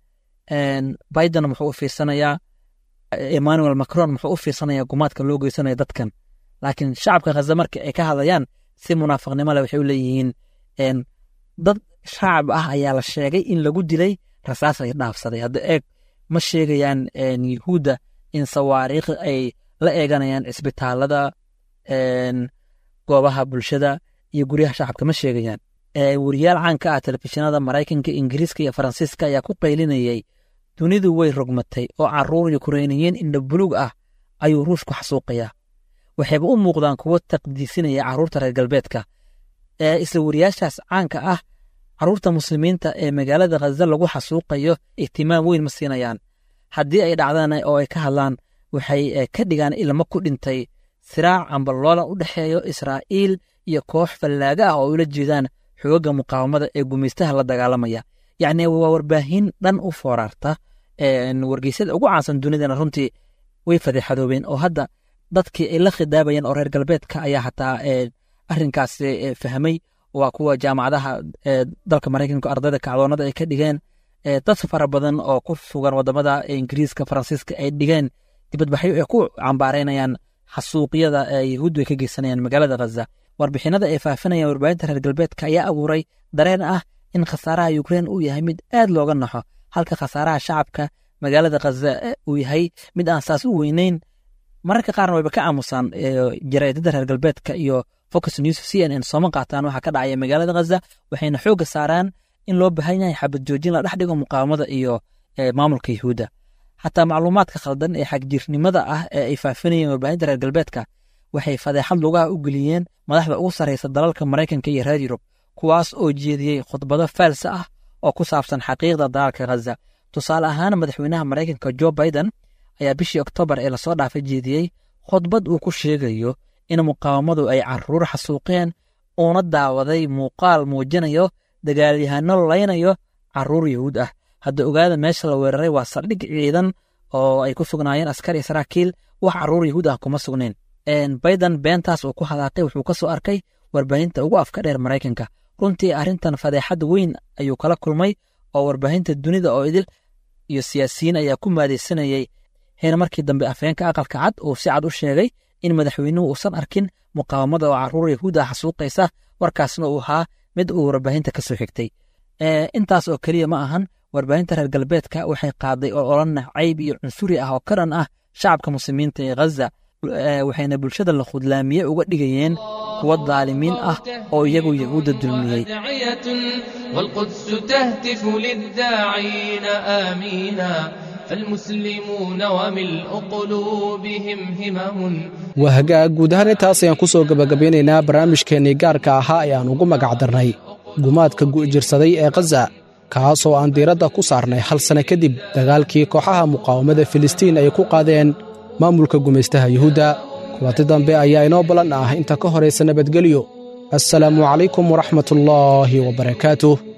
biden muxuu u fiirsanayaa emmanuel macron muxuu u fiirsanayaa gumaadka loo geysanaya dadkan laakiin shacabka khaza marka ay ka hadlayaan si munaafiqnimo leh waxay u leeyihiin dad shacab ah ayaa la sheegay in lagu dilay rasaas ay dhaafsaday hadda eeg ma sheegayaan yuhuudda in sawaariikh ay la eeganayaan cisbitaalada goobaha bulshada iyo guryaha shacabka ma sheegayaan wariyaal caanka ah telefishinada maraykanka ingiriiska iyo faransiiska ayaa ku qaylinayay dunidu way rogmatay oo caruur yukrainiyiin indha buluug ah ayuu ruushku xasuuqayaa waxayba u muuqdaan kuwo taqdiisinaya carruurta reer galbeedka isla wariyaashaas caanka ah carruurta muslimiinta ee magaalada khaza lagu xasuuqayo ihtimaam weyn ma siinayaan haddii ay dhacdaan oo ay ka hadlaan waxay ka dhigaan ilmo ku dhintay siraac amba loolan u dhexeeyo israa'iil iyo koox fallaaga ah oo ula jeedaan xoogagga muqaawamada ee gumaystaha la dagaalamaya yacni waa warbaahin dhan u fooraarta wargeysyada ugu caansan dunidana runtii way fadeexadoobeen oo hadda dadkii ay la khidaabayeen oo reer galbeedka ayaa xataa arrinkaas fahmay waa kuwa jaamacadaha dalka maraykanka ardayda kacdoonada ay ka dhigeen dad fara badan oo ku sugan wadamada ingiriiska faransiiska ay dhigeen dibadbaxyo ay ku cambaaraynayaan xasuuqyada yahuuddu ay ka geysanayaan magaalada khaza warbixinada ay faafinayaan warbaahinta reer galbeedka ayaa abuuray dareen ah in khasaaraha ukrein uu yahay mid aad looga naxo halka khasaaraha shacabka magaalada khaza uu yahay mid aan saas u weyneyn mararka qaarna wayba ka aamusaan jaraa'idada reer galbeedka iyo focus news c n n sooma qaataan waxaa ka dhacaya magaalada khaza waxayna xoogga saaraan in loo baahan yahay xabad joojin la dhex dhigo muqaawamada iyo maamulka yuhuudda xataa macluumaadka khaldan ee xagjirnimada ah ee ay faafinayeen warbaahinta reer galbeedka waxay fadeexad lugaha u geliyeen madaxda ugu sarraysa dalalka maraykanka iyo reer yurub kuwaas oo jeediyey khudbado faalsa ah oo ku saabsan xaqiiqda dagaalka khaza tusaale ahaan madaxweynaha maraykanka jo biden ayaa bishii oktoobar ee lasoo dhaafay jeediyey khudbad uu ku sheegayo in muqaawamadu ay caruur xasuuqeen uuna daawaday muuqaal muujinayo dagaalyahano laynayo caruur yahuud ah hadda ogaada meesha la weeraray waa saldhig ciidan oo ay ku sugnaayeen askar iyo saraakiil wax caruur yahuud ah kuma sugnayn biden beentaas uu ku hadaaqay wuxuu ka soo arkay warbaahinta ugu afka dheer maraykanka runtii arrintan fadeexad weyn ayuu kala kulmay oo warbaahinta dunida oo idil iyo siyaasiyiin ayaa ku maadaysanayay heer markii dambe afheenka aqalka cad uu si cad u sheegay in madaxweynuhu uusan arkin muqaawamada oo caruur yahuud ah xasuuqaysa warkaasna uu ahaa mid uu warbaahinta ka soo xigtay intaas oo keliya ma ahan warbaahinta reer galbeedka waxay qaaday oo olana cayb iyo cunsuri ah oo ka dhan ah shacabka muslimiinta ee ghaza waxayna bulshada la khudlaamiye uga dhigayeen kuwa daalimiin ah oo iyagu yahuudda dulmiyey والقدس تهتف للداعين آمينا المسلمون وملء قلوبهم همم waa hagaag guud ahaan intaas ayaan ku soo gebagabeynaynaa barnaamijkeennii gaarka ahaa ee aan ugu magac darnay gumaadka gu'jirsaday ee khaza kaasoo aan diiradda ku saarnay hal sanno kadib dagaalkii kooxaha muqaawamada filistiin ay ku qaadeen maamulka gumaystaha yuhuudda kulanti dambe ayaa inoo ballan ah inta ka horaysa nabadgelyo assalaamu calaykum waraxmatullaahi wabarakaatuh